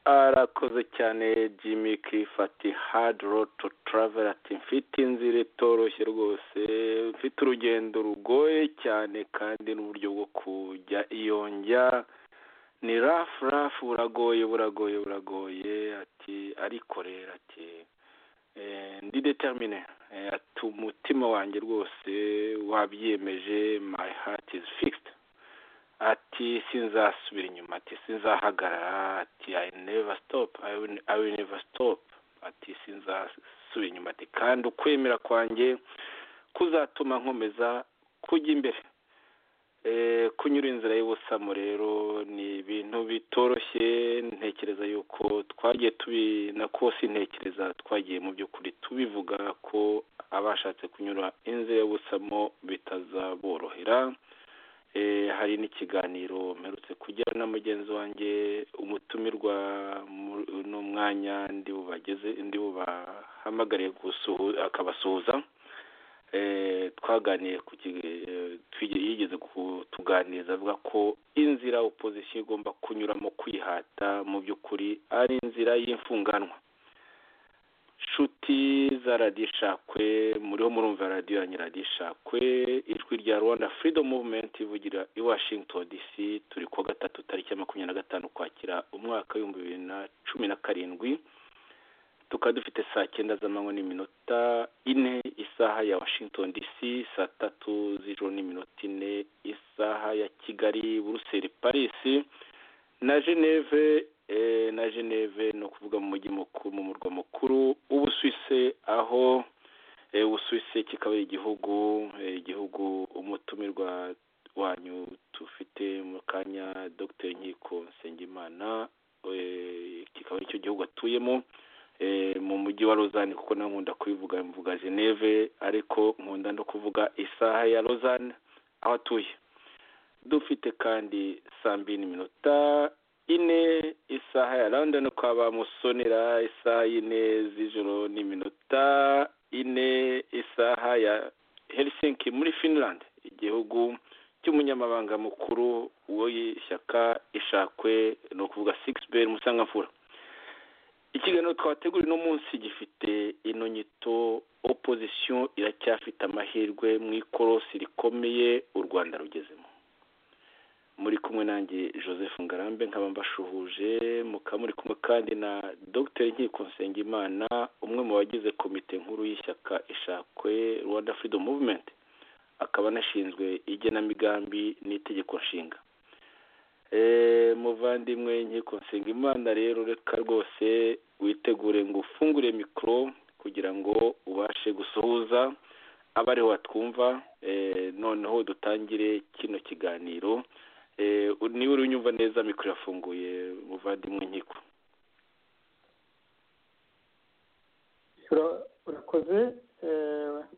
arakoze cyane jimmy cliff ati hard road to travel ati mfite inzira itoroshye rwose mfite urugendo rugoye cyane kandi n'uburyo bwo kujya iyo njya ni rafu rafu buragoye buragoye buragoye ati ariko rero ati ndi determine ati umutima wanjye rwose wabyemeje my heart is fixed ati sinzasubira inyuma ati sinzahagarara ati i never stop i will, I will never stop ati sinzasubira inyuma ati kandi ukwemera kwanjye kuzatuma nkomeza kujya imbere kunyura inzira y'ubusamo rero ni ibintu bitoroshye ntekereza yuko twagiye tubi na kose ntekereza twagiye mu by'ukuri tubivuga ko abashatse kunyura inzira y'ubusamo bitazaborohera hari n'ikiganiro mperutse kugira na mugenzi wanjye umutumirwa uno mwanya ndi bubageze ndi bubahamagariye akabasuhuza twaganiye ku yigeze kutuganiriza avuga ko inzira opozisiyo igomba kunyuramo kwihata mu by'ukuri ari inzira y'imfunganwa nshuti za radiyo ishakwe muriho murumva radiyo yanyu radiyo ishakwe ijwi rya rwanda freedom movement ivugira i washington dc turi kuwa gatatu tariki ya makumyabiri na gatanu ukwakira umwaka w'ibihumbi bibiri na cumi na karindwi tukaba dufite saa cyenda z'amanywa n'iminota ine isaha ya washington dc saa tatu z'ijoro n'iminota ine isaha ya kigali buruseli paris na geneve na geneve ni ukuvuga mu mujyi mukuru mu murwa mukuru w'ubusuwise aho ubusuwise kikaba igihugu igihugu umutumirwa wanyu tufite mu kanya dogiteri nkiko nsengimana kikaba aricyo gihugu atuyemo mu mujyi wa rozani kuko nawe nkunda kubivuga mvuga geneve ariko nkunda no kuvuga isaha ya rozani aho atuye dufite kandi saa mbiri n'iminota ine isaha ya london kwa ba musonera isaha y'ine z'ijoro n'iminota ine isaha ya helsinki muri finland igihugu cy'umunyamabanga mukuru w'ishyaka ishakwe ni ukuvuga sigisi musangamfura ikiganiro twategura uno munsi gifite ino nyito opozisiyo iracyafite amahirwe mu ikorosi rikomeye u rwanda rugezemo muri kumwe nanjye joseph ngarambe nkaba mbashuhuje mukaba muri kumwe kandi na dr nkiko nsengimana umwe mu bagize komite nkuru y'ishyaka ishakwe rwanda freedom movement akaba anashinzwe igenamigambi n'itegeko nshinga muvandimwe nkiko nsengimana rero reka rwose witegure ngo ufungure mikoro kugira ngo ubashe gusuhuza abariho batwumva noneho dutangire kino kiganiro niba uri unyumva neza mikoro irafunguye muvandimwe nkiko urakoze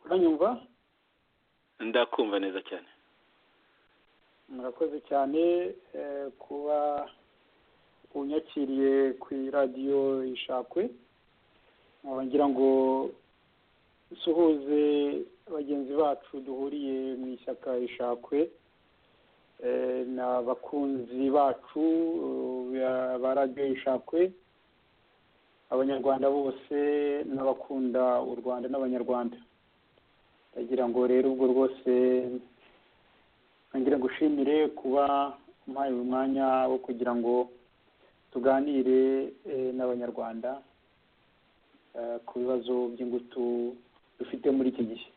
uranyumva ndakumva neza cyane murakoze cyane kuba unyakiriye ku iradiyo ishakwe ngira ngo dusuhuze bagenzi bacu duhuriye mu ishyaka ishakwe ni abakunzi bacu ba radiyo ishakwe abanyarwanda bose n'abakunda u rwanda n'abanyarwanda ndagira ngo rero ubwo rwose ngira gushimire kuba umpaye uyu mwanya wo kugira ngo tuganire n'abanyarwanda ku bibazo by'ingutu dufite muri iki gihe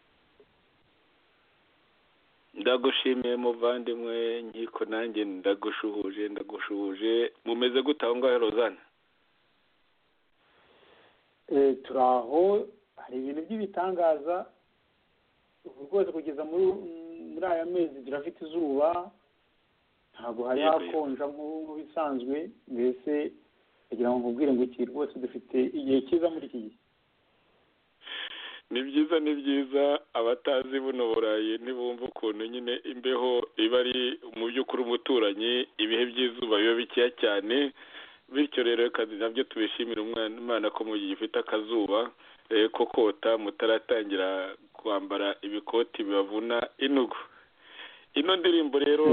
ndagushimiye muvandimwe nkiko nanjye ndagushuhuje ndagushuhuje mumeze gute aho ngaho rozana turi aho hari ibintu by'ibitangaza rwose kugeza muri muri aya mezi turafite izuba ntabwo hari hakonja nk'ibisanzwe mbese kugira ngo mubwire ngo iki rwose dufite igihe cyiza muri iki gihe ni byiza ni byiza abatazi buno burayi ntibumva ukuntu nyine imbeho iba ari mu by'ukuri umuturanyi ibihe by'izuba biba bikeya cyane bityo rero nabyo tubishimira umwana ko mu gihe ufite akazuba ko kota mutaratangira kwambara ibikoti bibavuna inugu ino ndirimbo rero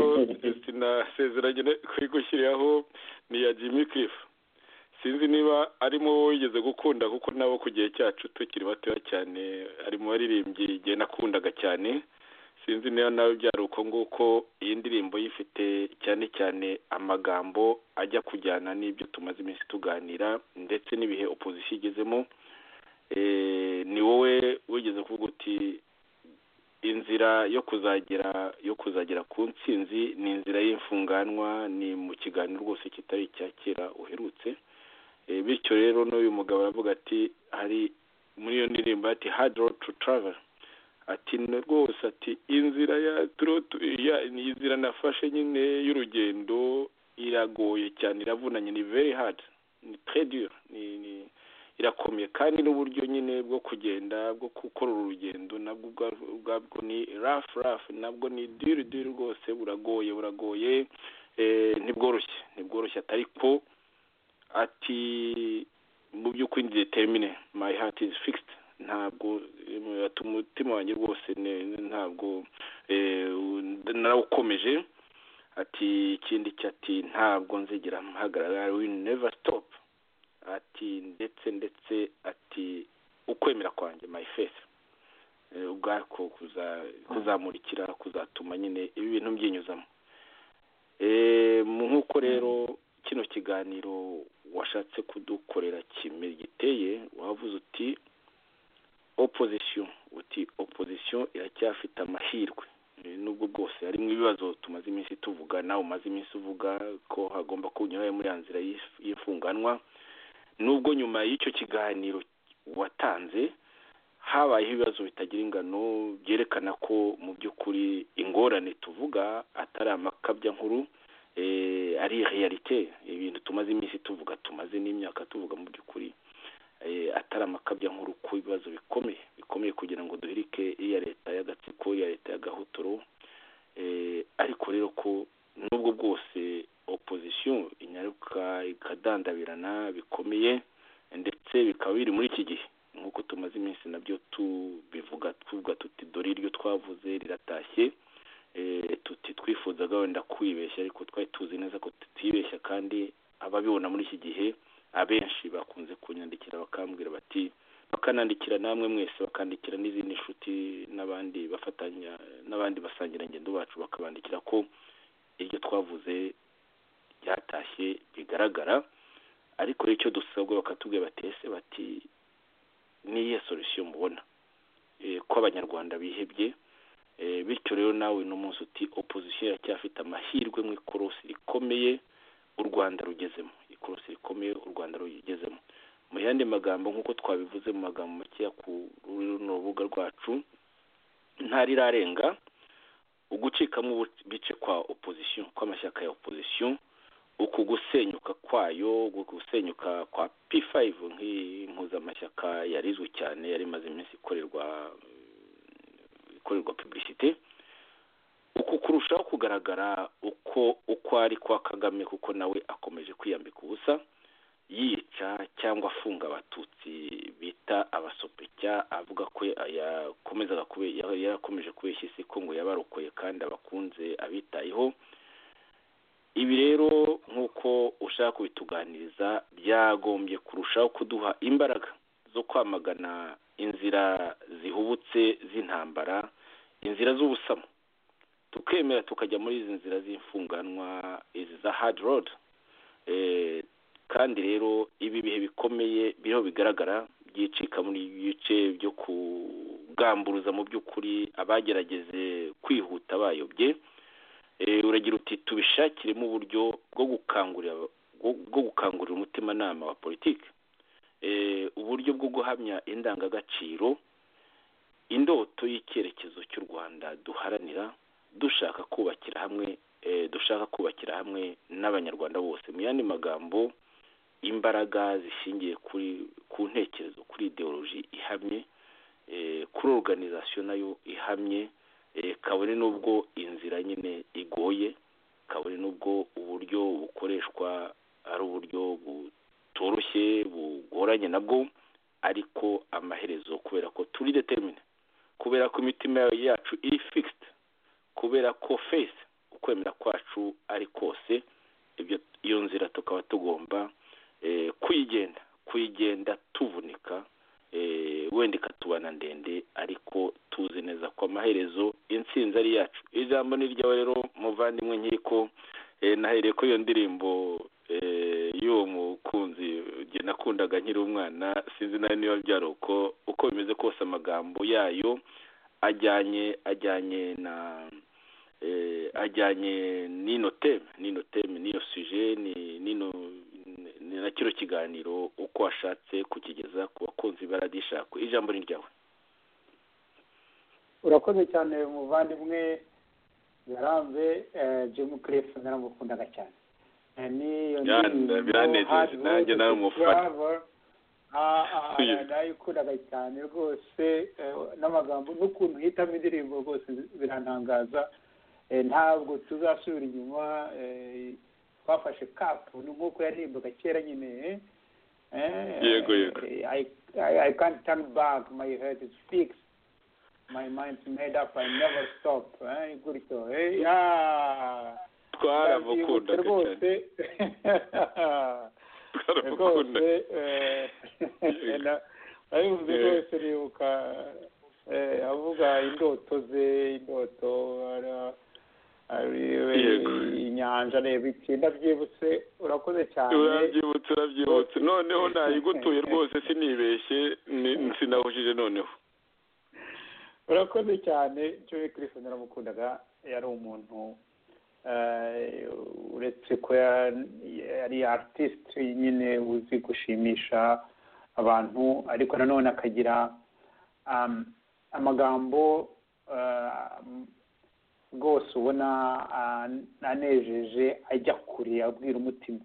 sinasezeranye kuyigushyiriraho ni iya jimmy cliff sinzi niba arimo wowe wigeze gukunda kuko nabo ku gihe cyacu tukiri batoya cyane ari mu baririmbyi igihe nakundaga cyane sinzi niba nawe byari uko nguko iyi ndirimbo yifite cyane cyane amagambo ajya kujyana n'ibyo tumaze iminsi tuganira ndetse n'ibihe opozisiyo igezemo ni wowe wigeze kuvuga uti inzira yo kuzagera yo kuzagera ku ntsinzi ni inzira y'imfunganwa ni mu kiganiro rwose kitari icya kera uherutse bityo rero n'uyu mugabo aravuga ati hari muri iyo ndirimbo ati hard road to travel ati rwose ati inzira ya ni inzira nafashe nyine y'urugendo iragoye cyane iravunanye ni very hard ni très dur ni ni irakomeye kandi n'uburyo nyine bwo kugenda bwo gukora urugendo nabwo ubwabwo ni rafu rafu nabwo ni diri diri rwose buragoye buragoye ntibworoshye ntibworoshye atari ko ati mu by'ukuri detemine my heart is fixed ntabwo umutima wanjye rwose ntabwo narawukomeje ati ikindi cyati ntabwo nzigera mpagarara we never stop ati ndetse ndetse ati ukwemera kwanjye my faith ubwako kuzamurikira kuzatuma nyine ibi bintu mbyiyuzamo nk'uko rero kino kiganiro washatse kudukorera giteye wavuze uti opozisiyo uti opozisiyo iracyafite amahirwe nubwo bwose harimo ibibazo tumaze iminsi tuvuga nawe umaze iminsi uvuga ko hagomba kunyura muri ya nzira y'imfunganwa nubwo nyuma y'icyo kiganiro watanze habayeho ibibazo bitagira ingano byerekana ko mu by'ukuri ingorane tuvuga atari amakabya nkuru ari realite ibintu tumaze iminsi tuvuga tumaze n'imyaka tuvuga mu by'ukuri atari amakabya nkuru ku bibazo bikomeye bikomeye kugira ngo duhirike iya leta y'agatsiko iya leta y'agahotoro ariko rero ko nubwo bwose opozisiyo inyaruka ikadandabirana bikomeye ndetse bikaba biri muri iki gihe nk'uko tumaze iminsi nabyo tubivuga tuvuga tuti dore iryo twavuze riratashye tuti twifuzaga wenda kwibeshya ariko twari tuzi neza ko tutibeshya kandi ababibona muri iki gihe abenshi bakunze kunyandikira bakambwira bati bakanandikira namwe mwese bakandikira n'izindi nshuti n'abandi bafatanya n'abandi basangirangendo bacu bakabandikira ko iryo twavuze byatashye bigaragara ariko icyo dusabwa bakatubwira batese bati n'iyihe solusiyo mubona ko abanyarwanda bihebye bityo rero nawe uno munsi uti opozisiyo iracyafite amahirwe mu ikorosi rikomeye u rwanda rugezemo ikorosi rikomeye u rwanda rugezemo mu yandi magambo nk'uko twabivuze mu magambo makeya ku runo rubuga rwacu ntarirarenga ugucikamo bice kwa opozisiyo kw'amashyaka ya opozisiyo uku gusenyuka kwayo gusenyuka kwa p5 nk'impuzamashyaka yarizwe cyane yari imaze iminsi ikorerwa ikorerwa publicite uku kurushaho kugaragara uko uko ari kwa kagame kuko nawe akomeje kwiyambika ubusa yica cyangwa afunga abatutsi bita abasopecya avuga ko yakomezaga yarakomeje kubeshya isi ko ngo yabarokoye kandi abakunze abitayeho ibi rero nk'uko ushaka kubituganiriza byagombye kurushaho kuduha imbaraga zo kwamagana inzira zihubutse z'intambara inzira z'ubusamo tukemera tukajya muri izi nzira z'imfunganwa izi za hard road kandi rero ibi bihe bikomeye biriho bigaragara byicika muri ibice byo kugamburuza mu by'ukuri abagerageze kwihuta bayobye uragira uti tubishakiremo uburyo bwo gukangurira bwo gukangurira umutimanama wa politiki uburyo bwo guhamya indangagaciro indoto y'icyerekezo cy'u rwanda duharanira dushaka kubakira hamwe dushaka kubakira hamwe n'abanyarwanda bose mu yandi magambo imbaraga zishingiye kuri ku ntekerezo kuri ideoloji ihamye kuri oruganizasiyo nayo ihamye kabone n'ubwo inzira nyine igoye kabone n'ubwo uburyo bukoreshwa ari uburyo butoroshye bugoranye nabwo ariko amaherezo kubera ko turi determine kubera ko imitima yacu iri fixed kubera ko face ukwemera kwacu ari kose iyo nzira tukaba tugomba kuyigenda kuyigenda tuvunika wenda ikatubana ndende ariko tuzi neza ko amaherezo insinzi ari yacu ijambo ni ryawe rero muvandimwe nkiko nahereye ko iyo ndirimbo y'uwo mukunzi nakundaga nkiri umwana sinzi nawe niba byari uko uko bimeze kose amagambo yayo ajyanye ajyanye na ajyanye n'ino teme n'ino teme n'iyo suje n'ino na kino kiganiro uko washatse kukigeza ku bakunzi baradishakwe ijambo ni ryawe urakoze cyane umuvandimwe yarambe jemu kirefu naramukundaga cyane niyo biranejeje nanjye nawe umufana nayikundaga cyane rwose n'amagambo n'ukuntu uhitamo indirimbo rwose birantangaza ntabwo tuzasubira inyuma twafashe kapu nk'uko yaririmbaga kera nyine yego yego i can't turn back my head is fixed my mind's made up i never stop gutyo twaramukundaga rwose rwose nabimvuze rwose nibuka avuga indoto ze indoto inyanja reba icyenda byibutse urakoze cyane urabyibutse urabyibutse noneho nayigutuye rwose sinibeshye sinahujije noneho urakoze cyane joy kirisi naramukundaga yari umuntu uretse ko yari artiste nyine uzi gushimisha abantu ariko nanone akagira amagambo rwose ubona anejeje ajya kure abwira umutima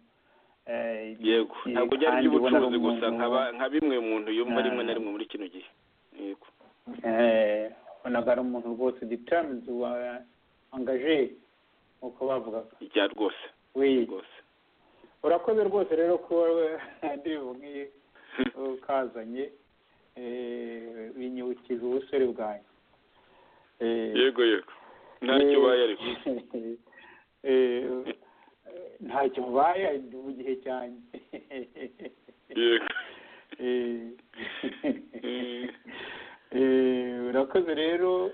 yego ntabwo byari iby'ubucuruzi gusa nka bimwe muntu yumva rimwe na rimwe muri kino gihe yego ubonaga ari umuntu rwose determined wa angaje uko bavugaga ijya rwose rwose urakoze rwose rero ko ndirimbo nk'iyi ukazanye binyibukije ubusore bwanyu yego yego ntacyo ubaye ariko ntacyo ubaye ndi mu gihe cyanjye yego urakoze rero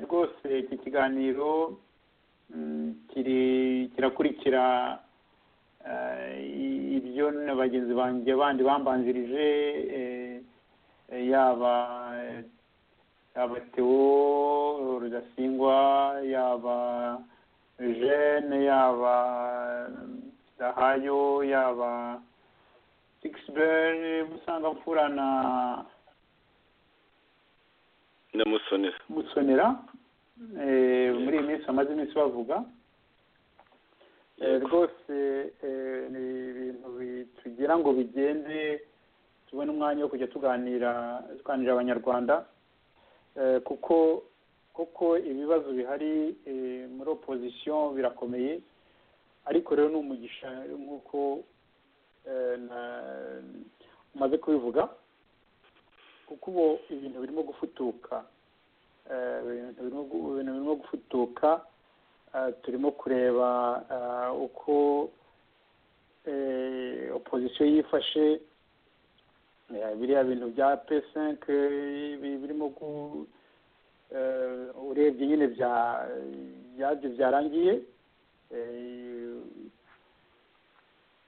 rwose iki kiganiro kirakurikira ibyo na bagenzi banjye bandi bambanjirije yaba yaba tewo rudasingwa yaba jene yaba dahayo yaba sigisiber usanga mfura na na musonera musonera muri iyi minsi bamaze iminsi bavuga rwose ni ibintu tugira ngo bigende tubone umwanya wo kujya tuganira tuganirira abanyarwanda kuko kuko ibibazo bihari muri opozisiyo birakomeye ariko rero ni umugisha nk'uko umaze kubivuga kuko ubu ibintu birimo gufutuka ibintu birimo gufutuka turimo kureba uko opozisiyo yifashe biriya bintu bya pesenke birimo urebye nyine byabyo byarangiye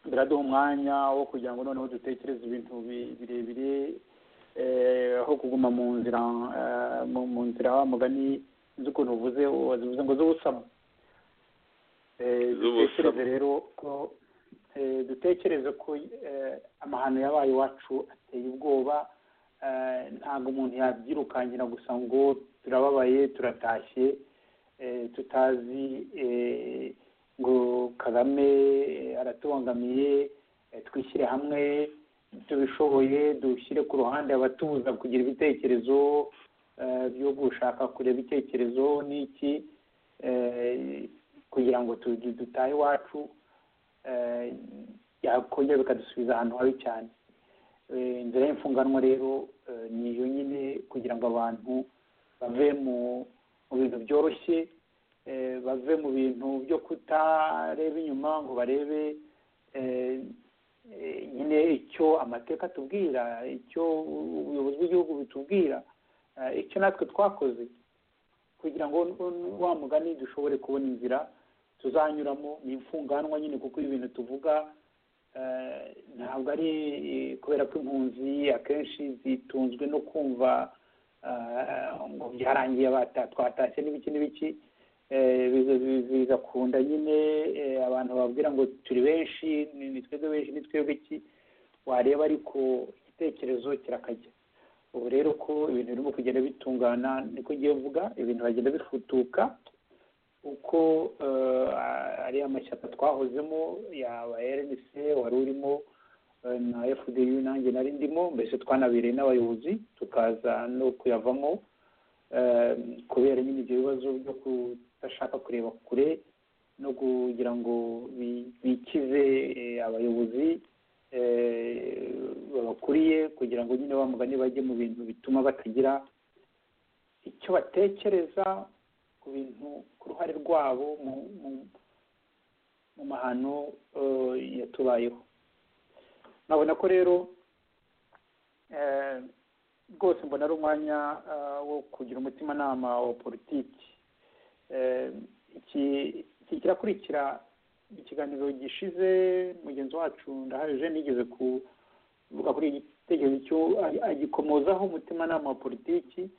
biraduha umwanya wo kugira ngo noneho dutekereze ibintu birebire aho kuguma mu nzira mu nzira wa mugani z'ukuntu uvuze wazivuze ngo z'ubusamo dutekereze rero ko dutekereze ko amahano yabaye iwacu ateye ubwoba ntabwo umuntu yabyirukankira gusa ngo turababaye turatashye tutazi ngo kagame aratubangamiye twishyire hamwe tubishoboye dushyire ku ruhande abatubuza kugira ibitekerezo byo gushaka kureba ibitekerezo n'iki kugira ngo dutahe iwacu yakongera bikadusubiza ahantu habi cyane inzira y'imfunganwa rero ni iyo nyine kugira ngo abantu bave mu bintu byoroshye bave mu bintu byo kutareba inyuma ngo barebe nyine icyo amateka atubwira icyo ubuyobozi bw'igihugu bitubwira icyo natwe twakoze kugira ngo wa mugani dushobore kubona inzira tuzanyuramo ni imfunganwa nyine kuko ibintu tuvuga ntabwo ari kubera ko impunzi akenshi zitunzwe no kumva ngo byarangiye twatashye n'ibiki n'ibiki bigakunda nyine abantu babwira ngo turi benshi ni twebwe benshi ni twebwe iki wareba ariko igitekerezo kirakajya ubu rero ko ibintu birimo kugenda bitungana niko ugiye vuga ibintu bagenda bifutuka uko ari amashyaka twahozemo yaba erenise wari urimo na efudeyu nanjye nari ndimo mbese twanabereye n'abayobozi tukaza no kuyavamo kubera nyine ibyo bibazo byo kudashaka kureba kure no kugira ngo bikize abayobozi babakuriye kugira ngo nyine bamugane bajye mu bintu bituma batagira icyo batekereza ku bintu ku ruhare rwabo mu mahano yatubayeho nabona ko rero rwose mbona ari umwanya wo kugira umutimanama wa politiki iki kirakurikira ikiganiro gishize mugenzi wacu ndahaje nigeze kuvuga kuri igitekerezo cyo agikomozaho umutimanama wa politiki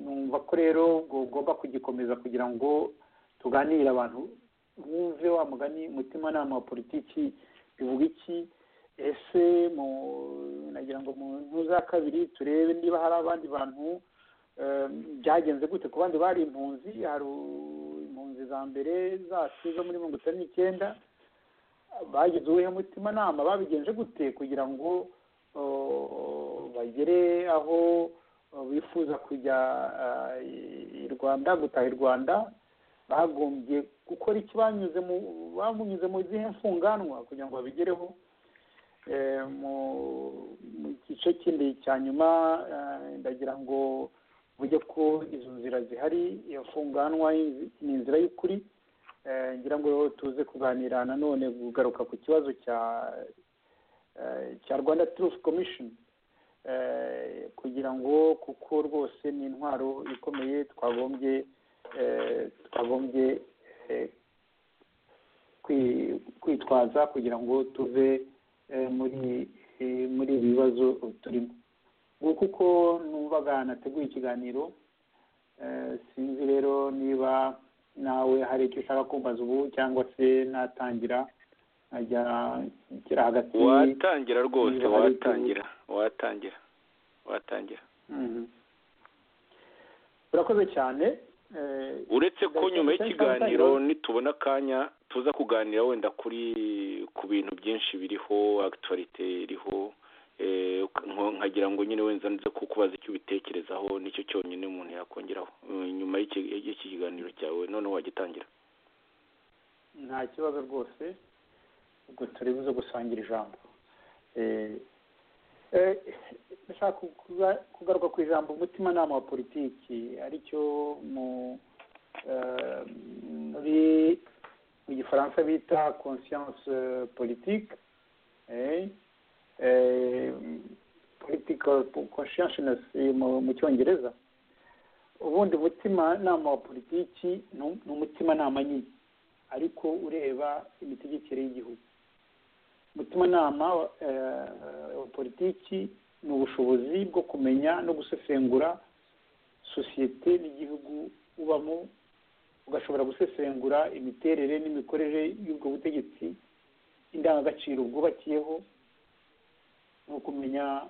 numva ko rero ugomba kugikomeza kugira ngo tuganire abantu wumve wa mugani umutimanama wa politiki bivuga iki ese nagira ngo mu ntuza kabiri turebe niba hari abandi bantu byagenze gute ku bandi bari impunzi hari impunzi za mbere zacu zo muri mirongo itanu n'icyenda bagize uwuhe mutimanama babigenje gute kugira ngo bagere aho bifuza kujya i rwanda gutaha i rwanda bagombye gukora iki banyuze mu bamunyuze mu zihe mfunganwa kugira ngo babigereho mu gice kindi cya nyuma ndagira ngo uburyo ko izo nzira zihari iyo mfunganwa ni inzira y'ukuri ngira ngo tuze kuganira nanone kugaruka ku kibazo cya cya rwanda turufu komishoni kugira ngo kuko rwose ni intwaro ikomeye twagombye twagombye kwitwaza kugira ngo tuve muri muri ibi bibazo turimo nguko uko numvaga nateguye ikiganiro sinzi rero niba nawe hari icyo ushaka kumbaza ubu cyangwa se natangira nkajya nshyira hagati watangira rwose watangira watangira watangira urakoze cyane uretse ko nyuma y'ikiganiro nitubona akanya tuza kuganira wenda kuri ku bintu byinshi biriho agituwarite iriho nkagira ngo nyine wenda nze kukubaza icyo ubitekerezaho nicyo cyonyine umuntu yakongeraho nyuma y'iki kiganiro cyawe noneho wagitangira nta kibazo rwose ubwo turi buze gusangira ijambo ndashaka kugaruka ku ijambo umutimanama wa politiki aricyo muri mu gifaransa bita conscience politique political consciousness mu cyongereza ubundi umutimanama wa politiki ni umutimanama nyine ariko ureba imitegekere y'igihugu umutimanama wa politiki ni ubushobozi bwo kumenya no gusesengura sosiyete n'igihugu ubamo ugashobora gusesengura imiterere n'imikorere y'ubwo butegetsi indangagaciro bwubakiyeho ni ukumenya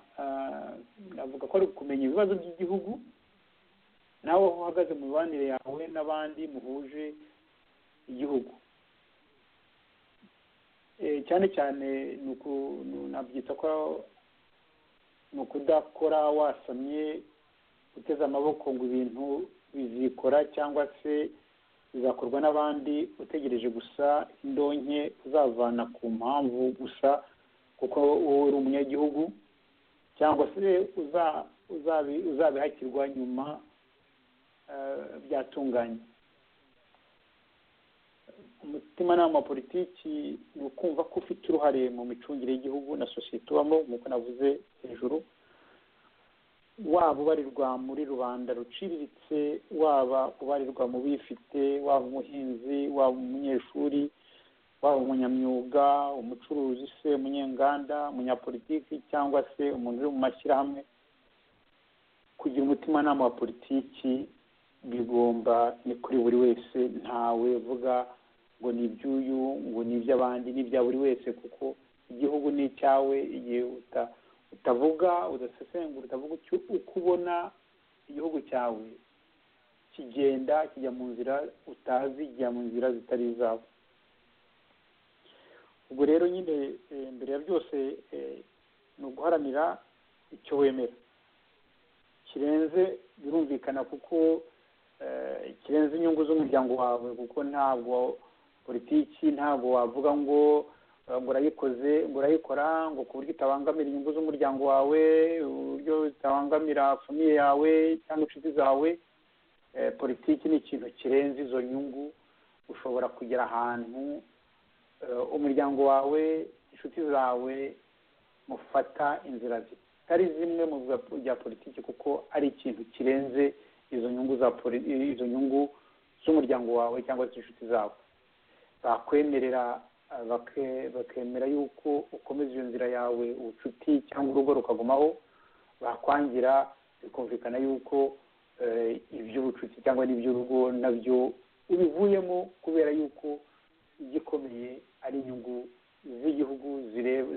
navuga ko ari ukumenya ibibazo by'igihugu nawe aho uhagaze mu mibanire yawe n'abandi muhuje igihugu cyane cyane nabyita ko ni ukudakora wasamye uteze amaboko ngo ibintu bizikora cyangwa se bizakorwa n'abandi utegereje gusa indonke uzavana ku mpamvu gusa kuko wowe uri umunyagihugu cyangwa se uzabihakirwa nyuma byatunganye umutimanama wa politiki ni ukumva ko ufite uruhare mu micungire y'igihugu na sosiyete ubamo nk'uko navuze hejuru waba ubarirwa muri rubanda ruciriritse waba ubarirwa mu bifite waba umuhinzi waba umunyeshuri waba umunyamyuga umucuruzi se umunyenganda umunyapolitiki cyangwa se umuntu uri mu mashyirahamwe kugira umutimanama wa politiki bigomba ni kuri buri wese ntawe uvuga ngo ni iby'uyu ngo ni iby'abandi ni ibya buri wese kuko igihugu ni icyawe igihe utavuga udasesengura utavuga uko ubona igihugu cyawe kigenda kijya mu nzira utazi kijya mu nzira zitari izawe ubwo rero nyine mbere ya byose ni uguharanira icyo wemera kirenze birumvikana kuko kirenze inyungu z'umuryango wawe kuko ntabwo politiki ntabwo wavuga ngo ngo urayikoze ngo urayikora ngo ku buryo itabangamira inyungu z'umuryango wawe uburyo itabangamira famiye yawe cyangwa inshuti zawe politiki ni ikintu kirenze izo nyungu ushobora kugera ahantu umuryango wawe inshuti zawe mufata inzira zitari zimwe mu bya politiki kuko ari ikintu kirenze izo nyungu za izo nyungu z'umuryango wawe cyangwa se inshuti zawe bakwemerera bakemera yuko ukomeza iyo nzira yawe ubucuti cyangwa urugo rukagumaho bakwangira bikumvikana yuko iby'ubucuti cyangwa n'iby'urugo nabyo ubivuyemo kubera yuko igikomeye ari inyungu z'igihugu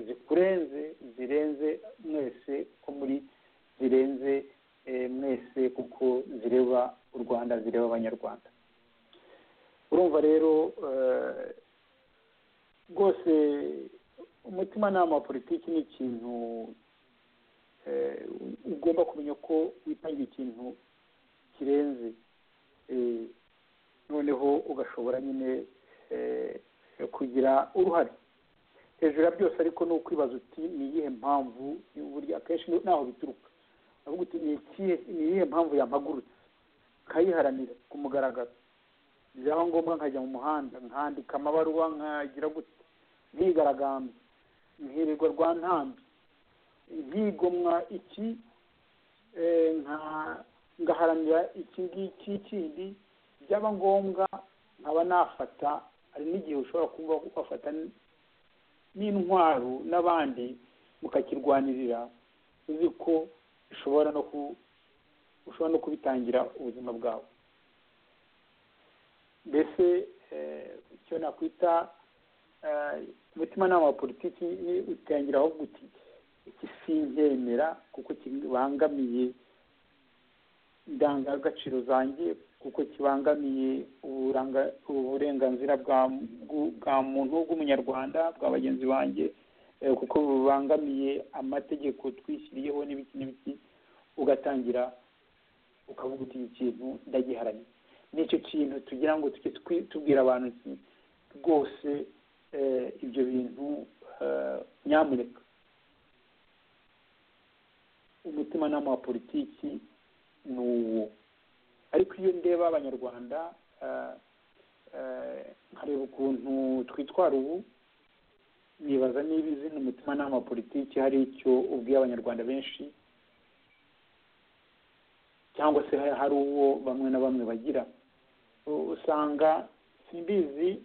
zikurenze zirenze mwese ko muri zirenze mwese kuko zireba u rwanda zireba abanyarwanda urumva rero rwose umutimanama wa politiki ni ikintu ugomba kumenya ko witangiye ikintu kirenze noneho ugashobora nyine kugira uruhare hejuru ya byose ariko ni ukwibaza uti ni iyihe mpamvu burya akenshi naho bituruka avuga uti ni iyihe mpamvu yampagurutse nkayiharanira ku mugaragaro byaba ngombwa nkajya mu muhanda nkandika amabaruwa nkagira gutya nkigaragambya nkirirwa rwa ntambi nkigomwa iki ngaharanira iki ngiki kindi byaba ngombwa nkaba nafata hari n'igihe ushobora kumva ufata n'intwaro n'abandi mukakirwanirira uzi ko ushobora no ushobora no kubitangira ubuzima bwawe mbese icyo nakwita umutimanama wa politiki utangira aho guti iki sinzemera kuko kibangamiye indangagaciro zanjye kuko kibangamiye uburenganzira bwa muntu bw'umunyarwanda bwa bagenzi banjye kuko bubangamiye amategeko twishyiriyeho n'ibiki n'ibiki ugatangira ukavuga uti ikintu ndagiharaniye n'icyo kintu tugira ngo tujye tubwira abantu rwose ibyo bintu nyamuneka umutimanama wa politiki ni uwo ariko iyo ndeba abanyarwanda nkareba ukuntu twitwara ubu nibaza niba izina umutimanama wa politiki hari icyo ubwiye abanyarwanda benshi cyangwa se hari uwo bamwe na bamwe bagira usanga simbizi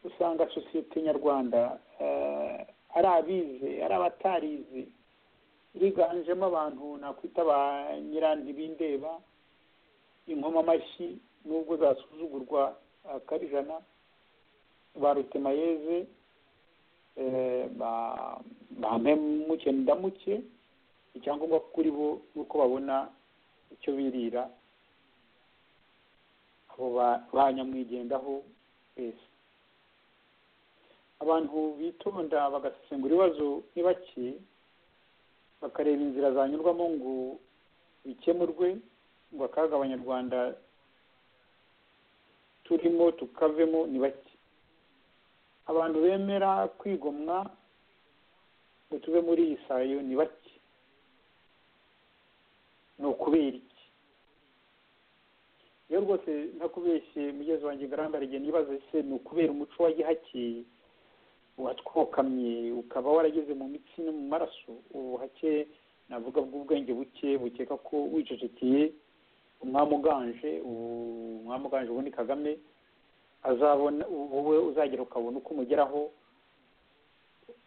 usanga sosiyete nyarwanda ari abize ari abatarize higanjemo abantu nakwita ba nyirantibindeba inkoma amashyi nubwo zasuzugurwa akarijana ba rutemayeze ba mpemuke ndamuke icyangombwa kuri bo nuko babona icyo birira abo banyamwigendaho beza abantu bitonda bagasesengura ibibazo ni bake bakareba inzira zanyurwamo ngo bikemurwe ngo akaga abanyarwanda turimo tukavemo ni bake abantu bemera kwigomwa ngo tuve muri iyi sayo ni bake ni ukubera iki iyo rero rwose ntakubeshye mugezi wanjye ngarambarige nibaza se ni ukubera umuco wa gihake watwokamye ukaba warageze mu mitsi no mu maraso ubuhake navuga bw'ubwenge buke bukeka ko wicecekeye umwami uganje umwami uganje ubu ni kagame azabona wowe uzagera ukabona uko umugeraho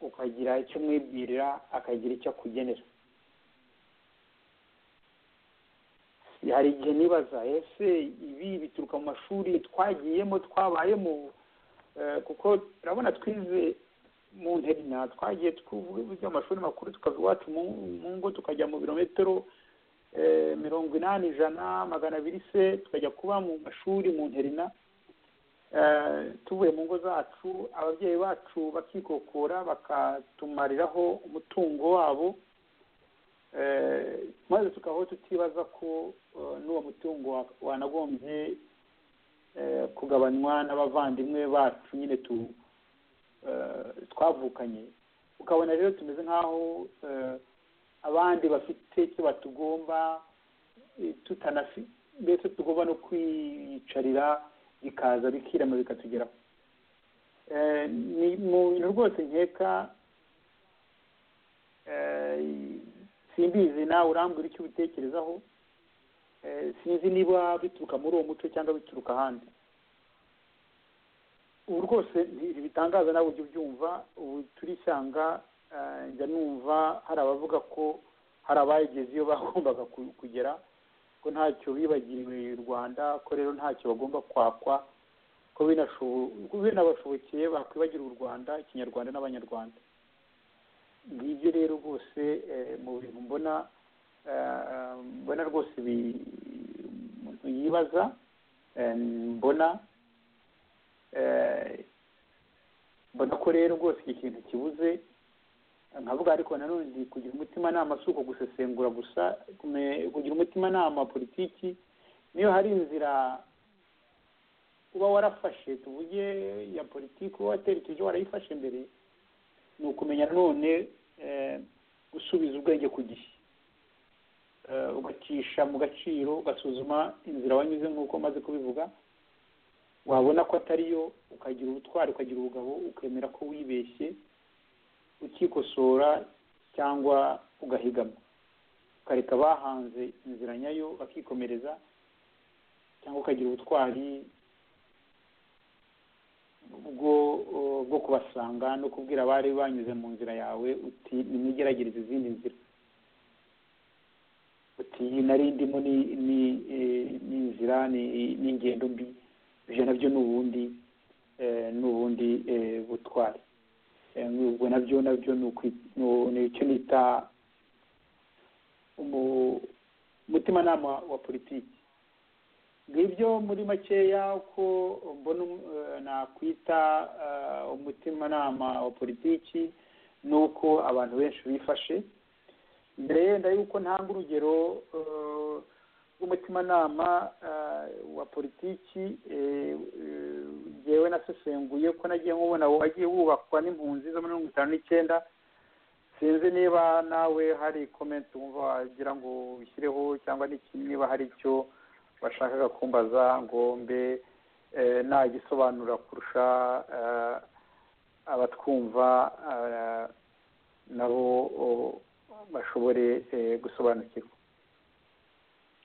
ukagira icyo umwibwirira akagira icyo akugenera hari igihe nibaza ese ibi bituruka mu mashuri twagiyemo twabayemo kuko turabona twize mu nterina twagiye twize amashuri makuru tukava iwacu mu ngo tukajya mu birometero mirongo inani ijana magana abiri se tukajya kuba mu mashuri mu nterina tuvuye mu ngo zacu ababyeyi bacu bakikokora bakatumariraho umutungo wabo maze tukaba tutibaza ko n'uwo mutungo wanagombye kugabanywa n'abavandimwe bacu nyine twavukanye ukabona rero tumeze nk'aho abandi bafite icyo batugomba tutanafi mbese tugomba no kwiyicarira bikaza bikirama bikatugeraho ni mu bintu rwose nkeka simbizi nawe urambwira icyo ubitekerezaho sinzi niba bituruka muri uwo muco cyangwa bituruka ahandi ubu rwose ntibitangaza nawe ujya ubyumva ubu turisanga njya numva hari abavuga ko hari abayigeze iyo bagombaga kugera ko ntacyo bibagiriwe u rwanda ko rero ntacyo bagomba kwakwa ko binabashobokeye bakwibagira u rwanda ikinyarwanda n'abanyarwanda ngibyo rero rwose mu bintu mbona mbona rwose umuntu yibaza mbona mbona ko rero rwose iki kintu kibuze nkavuga ariko nanone kugira umutimanama si uko gusesengura gusa kugira umutimanama politiki niyo hari inzira uba warafashe tuvuge ya politiki uba waterekeje warayifashe mbere ni ukumenya nanone gusubiza ubwenge ku gihe ugacisha mu gaciro ugasuzuma inzira wanyuze nk'uko umaze kubivuga wabona ko atariyo ukagira ubutwari ukagira ubugabo ukemera ko wibeshye ukikosora cyangwa ugahigama ukareka bahanze inzira nyayo bakikomereza cyangwa ukagira ubutwari bwo bwo kubasanga no kubwira abari banyuze mu nzira yawe uti nimwigerageze izindi nzira uti nari ndimo ni inzira ni ingendo mbi ibyo nabyo ni ubundi ni ubundi butwari ubwo nabyo nabyo ni icyo nita umutimanama wa politiki ngibyo muri makeya uko mbona nakwita umutimanama wa politiki ni uko abantu benshi bifashe mbere yenda yuko ntanga urugero rw'umutimanama wa politiki yewe nasesenguye ko nagiye nkubona wagiye wubakwa n'impunzi zo muri mirongo itanu n'icyenda sinzi niba nawe hari komenti wumva wagira ngo ushyireho cyangwa niba hari icyo bashakaga kumbaza ngo mbe nagisobanura kurusha abatwumva nabo bashobore gusobanukirwa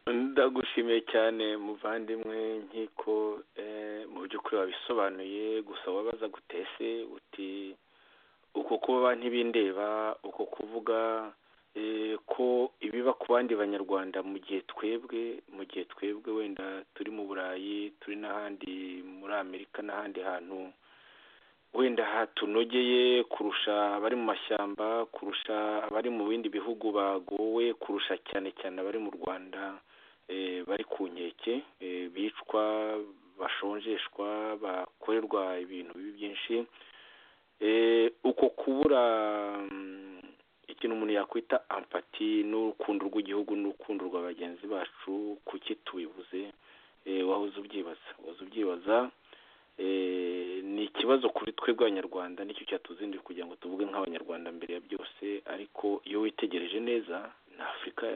ndagushimiye cyane muvandimwe nk'iko mu by'ukuri wabisobanuye gusa wabaza gutese uti uko kuba ntibindeba uko kuvuga ko ibiba ku bandi banyarwanda mu gihe twebwe mu gihe twebwe wenda turi mu burayi turi n'ahandi muri amerika n'ahandi hantu wenda hatunogeye kurusha abari mu mashyamba kurusha abari mu bindi bihugu bagowe kurusha cyane cyane abari mu rwanda bari ku nkeke bicwa bashonjeshwa bakorerwa ibintu bibi byinshi uko kubura ikintu umuntu yakwita ampati n'urukundo rw'igihugu n'urukundo rwa bagenzi bacu kuki tubibuze wahoze ubyibaza wahoze ubyibaza ni ikibazo kuri twebwe abanyarwanda nicyo cyatuzindira kugira ngo tuvuge nk'abanyarwanda mbere ya byose ariko iyo witegereje neza na afurika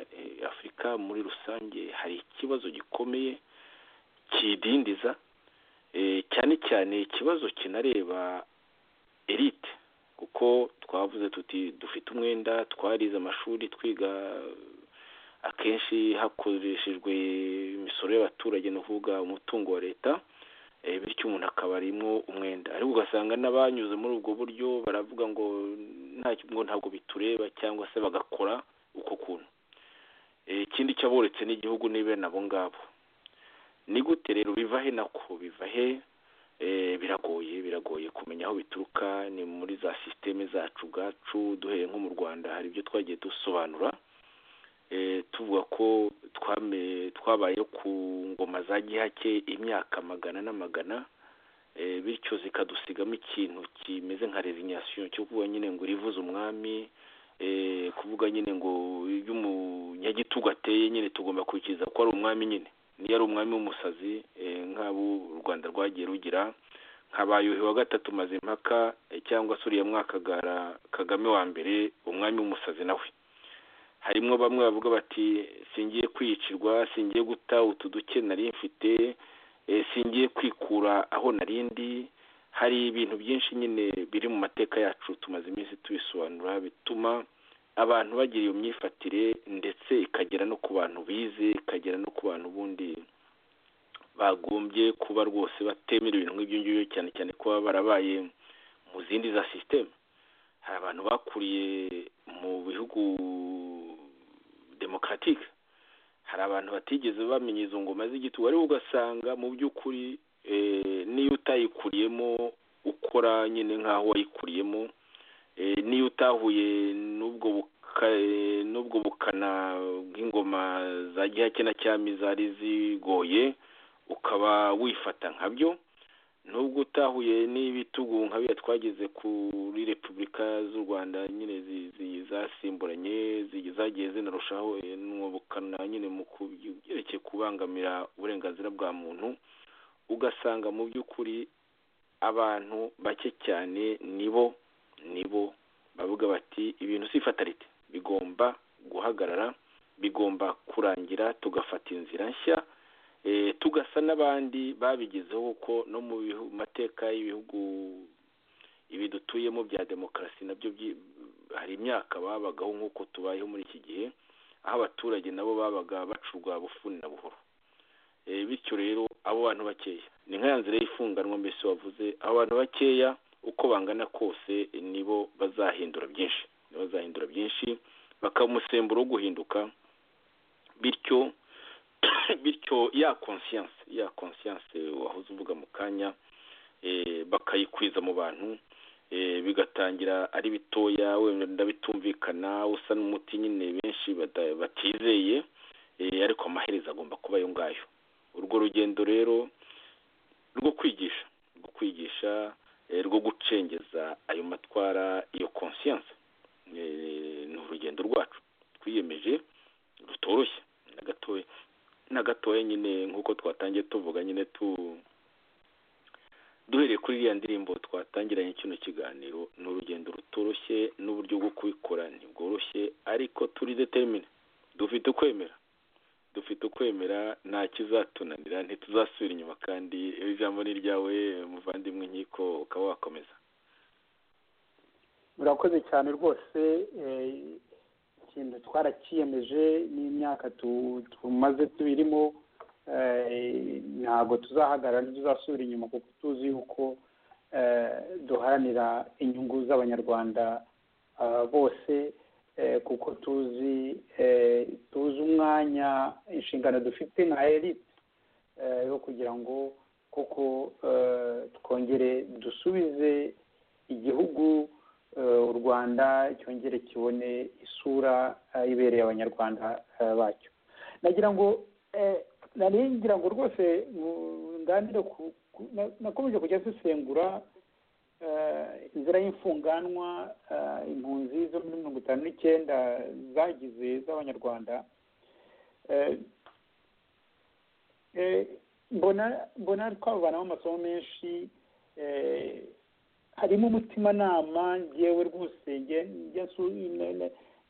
afurika muri rusange hari ikibazo gikomeye kiyidindiza cyane cyane ikibazo kinareba erite kuko twavuze tuti dufite umwenda twarize amashuri twiga akenshi hakoreshejwe imisoro y'abaturage ni ukuvuga umutungo wa leta bityo umuntu akaba arimo umwenda ariko ugasanga n'abanyuze muri ubwo buryo baravuga ngo ntabwo bitureba cyangwa se bagakora uko kuntu ikindi cyaboretse n'igihugu ni bene abo ngabo ni gute rero biva he nako biva he biragoye biragoye kumenya aho bituruka ni muri za sisiteme zacu ubwacu duhereye nko mu rwanda hari ibyo twagiye dusobanura tuvuga ko twabayeho ku ngoma za gihake imyaka magana n'amagana bityo zikadusigamo ikintu kimeze nka rezinyasiyo cyo kuvuga nyine ngo urivuze umwami kuvuga nyine ngo iyo umunyagitugu ateye nyine tugomba kubikiriza ko ari umwami nyine niyo ari umwami w'umusazi nk'abo u rwanda rwagiye rugira nkabayuhi wa gatatu mazimpaka cyangwa se uriya mwakagara kagame wa mbere umwami w'umusazi nawe harimo bamwe bavuga bati singiye kwiyicirwa singiye guta utu duke nari mfite singiye kwikura aho narindi hari ibintu byinshi nyine biri mu mateka yacu tumaze iminsi tubisobanura bituma abantu bagira iyo myifatire ndetse ikagera no ku bantu bize ikagera no ku bantu ubundi bagombye kuba rwose batemera ibintu nk'ibyo ngibyo cyane cyane kuba barabaye mu zindi za sisiteme hari abantu bakuriye mu bihugu demokaratike hari abantu batigeze bamenya izo ngoma z'igitugu ariko ugasanga mu by'ukuri n'iyo utayikuriyemo ukora nyine nk'aho wayikuriyemo niyo utahuye n'ubwo bukana bw'ingoma za gihake na cyami zari zigoye ukaba wifata nkabyo nubwo utahuye n'ibitugu nka biriya twageze kuri repubulika z'u rwanda nyine zasimburanye zagiye zinarushaho n'ubukana nyine mu byerekeye kubangamira uburenganzira bwa muntu ugasanga mu by'ukuri abantu bake cyane nibo nibo bavuga bati ibintu si ifatarite bigomba guhagarara bigomba kurangira tugafata inzira nshya tugasa n'abandi babigezeho kuko no mu mateka y'ibihugu ibi dutuyemo bya demokarasi nabyo hari imyaka babagaho nk'uko tubayeho muri iki gihe aho abaturage nabo babaga bacurwa bufuni na buhoro bityo rero abo bantu bakeya ni nkaya nzira y'ifunganwa mbese wavuze abo bantu bakeya uko bangana kose nibo bazahindura byinshi nibo bazahindura byinshi bakaba umusemburo wo guhinduka bityo bityo ya konsiyanse ya konsiyanse wahoze uvuga mu kanya bakayikwiza mu bantu bigatangira ari bitoya wenda bitumvikana usa n'umuti nyine benshi batizeye ariko amaherezo agomba kuba ayo ngayo urwo rugendo rero rwo kwigisha rwo kwigisha rwo gucengeza ayo matwara iyo konsiyanse ni urugendo rwacu twiyemeje rutoroshye na gatoya nyine nk'uko twatangiye tuvuga nyine tu duhereye kuri iriya ndirimbo twatangiranye kino kiganiro ni urugendo rutoroshye n'uburyo bwo kubikora ntibworoshye ariko turi determine dufite ukwemera dufite ukwemera nta kizatunanira ntituzasubira inyuma kandi ijambo ni iryawe muvandimwe inkiko ukaba wakomeza murakoze cyane rwose ikintu twarakiyemeje n'imyaka tumaze tubirimo ntabwo tuzahagarara ntituzasubira inyuma kuko tuzi yuko duharanira inyungu z'abanyarwanda bose kuko tuzi tuzi umwanya inshingano dufite nka erite yo kugira ngo kuko twongere dusubize igihugu u rwanda cyongere kibone isura ibereye abanyarwanda bacyo nagira ngo ngira ngo rwose ngandire nakomeje kujya dusengura inzira y'imfunganwa impunzi zo muri mirongo itanu n'icyenda zagize z'abanyarwanda mbona twavanamo amasomo menshi harimo umutimanama ngewe rwose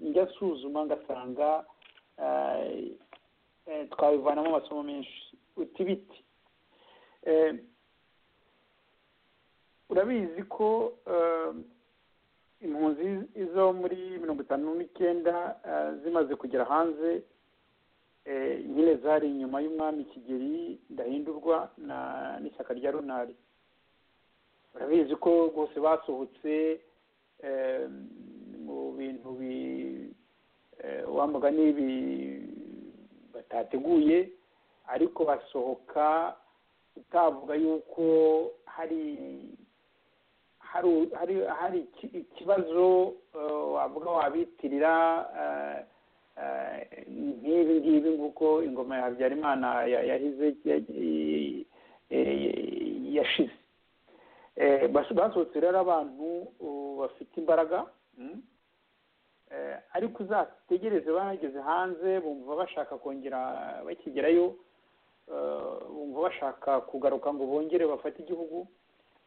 njya nsuzuma ngasanga twabivanamo amasomo menshi uti biti urabizi ko impunzi zo muri mirongo itanu n'icyenda zimaze kugera hanze nyine zari inyuma y'umwami kigeli ndahindurwa n'ishyaka rya runari urabizi ko rwose basohotse mu bintu wambaga n'ibi batateguye ariko basohoka utavuga yuko hari hari hari ikibazo wavuga wabitirira nk'ibi ngibi nguko ingoma ya habyarimana yahize yashize basohotse rero abantu bafite imbaraga ariko uzategereze bahageze hanze bumva bashaka kongera bakigerayo bumva bashaka kugaruka ngo bongere bafate igihugu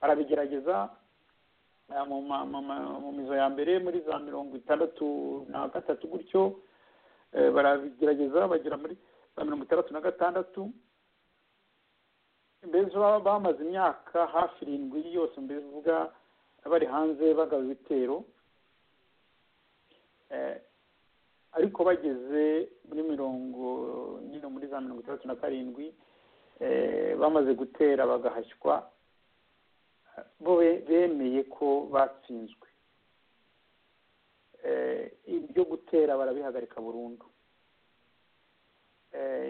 barabigerageza mu mizo ya mbere muri za mirongo itandatu na gatatu gutyo barabigerageza bagera muri za mirongo itandatu na gatandatu mbese bamaze imyaka hafi irindwi yose mbese uvuga bari hanze bagaba ibitero ariko bageze muri mirongo nyine muri za mirongo itandatu na karindwi bamaze gutera bagahashywa bo bemeye ko batsinzwe ibyo gutera barabihagarika burundu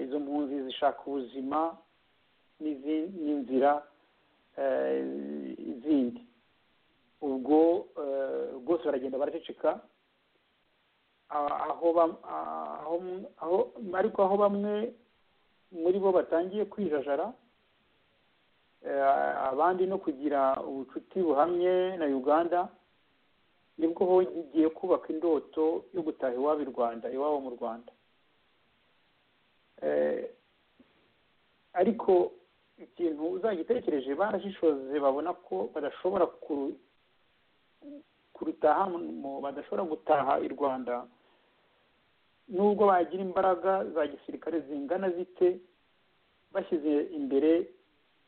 izo mpunzi zishaka ubuzima n'inzira zindi ubwo rwose baragenda baraceceka ariko aho bamwe muri bo batangiye kwijajara abandi no kugira ubucuti buhamye na uganda nibwo hongeye kubaka indoto yo gutaha iwabo i rwanda iwabo mu rwanda ariko ikintu uzagitekereje barashishoze babona ko badashobora kurutaha badashobora gutaha i rwanda nubwo bagira imbaraga za gisirikare zingana zite bashyize imbere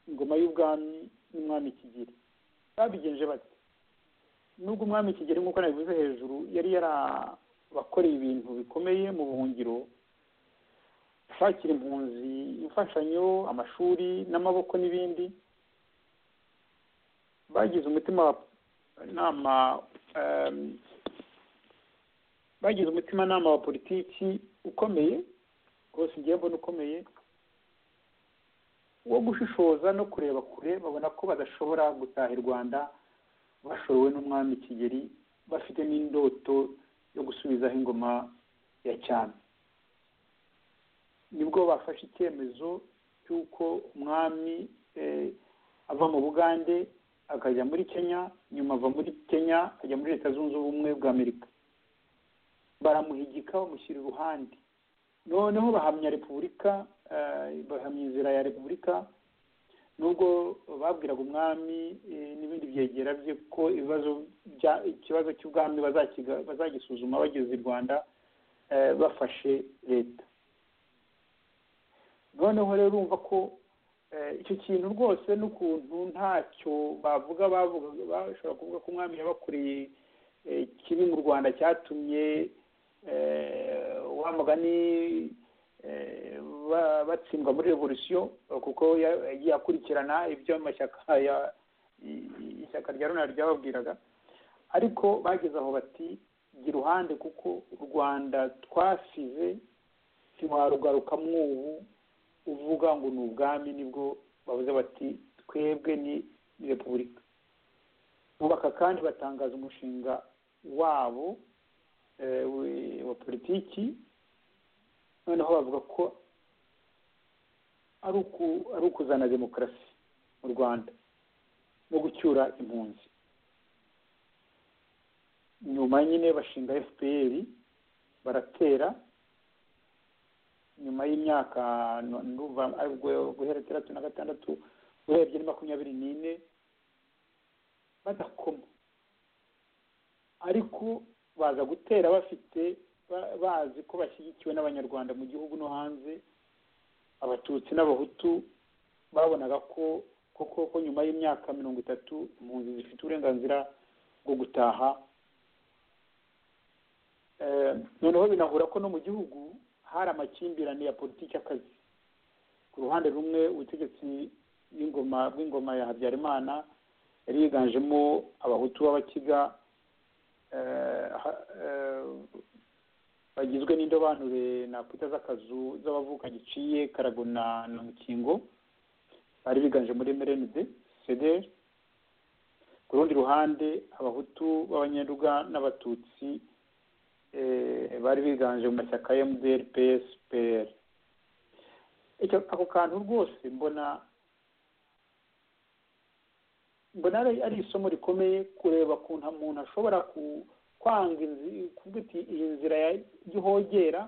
ingoma y'ubwami n'umwami kigeli babigenje bati nubwo umwami kigeli nk'uko nabivuze hejuru yari yarabakoreye ibintu bikomeye mu buhungiro ashakira impunzi imfashanyo amashuri n'amaboko n'ibindi bagize umutima nama bagize umutimanama wa politiki ukomeye rwose ngiye mbona ukomeye wo gushishoza no kureba kure babona ko badashobora gutaha i rwanda bashorewe n'umwami kigeli bafite n'indoto yo gusubizaho ingoma ya cyami nibwo bafashe icyemezo cy'uko umwami ava mu bugande akajya muri kenya nyuma ava muri kenya akajya muri leta zunze ubumwe bwa amerika baramuhigika bamushyira iruhande noneho bahamya repubulika bahamya inzira ya repubulika nubwo babwiraga umwami n'ibindi byegera bye ko ibibazo ikibazo cy'ubwami bazagisuzuma bageze i rwanda bafashe leta noneho rero urumva ko icyo kintu rwose n'ukuntu ntacyo bavuga bashobora kuvuga ko umwami yabakoreye kibi mu rwanda cyatumye wa mugani batsindwa muri revolisiyo kuko yagiye akurikirana ibyo amashyaka ishyaka rya runari ryababwiraga ariko bageze aho bati gira uruhande kuko u rwanda twasize ntiwarugarukamo ubu uvuga ngo ni ubwami nibwo bavuze bati twebwe ni repubulika bubaka kandi batangaza umushinga wabo wa politiki noneho bavuga ko ari ukuzana demokarasi mu rwanda no gucyura impunzi nyuma nyine bashinga fpr baratera nyuma y'imyaka guhera itandatu na gatandatu urebye ni makumyabiri n'ine badakoma ariko baza gutera bafite bazi ko bashyigikiwe n'abanyarwanda mu gihugu no hanze abatutsi n'abahutu babonaga ko koko ko nyuma y'imyaka mirongo itatu impunzi zifite uburenganzira bwo gutaha noneho binahura ko no mu gihugu hari amakimbirane ya politiki y'akazi ku ruhande rumwe ubutegetsi bw'ingoma bw'ingoma ya habyarimana yari yiganjemo abahutu b'abakiga bagizwe n'indobanure nakwita z'akazu z'abavuka giciye karagona na mukingo bari biganje muri mrnd cdr ku rundi ruhande abahutu b'abanyaruga n'abatutsi bari biganje mu mashyaka ya mdr ps pr ako kantu rwose mbona mbona ari isomo rikomeye kureba ukuntu umuntu ashobora kwanga kuvuga iti iyi nzira y'ihogera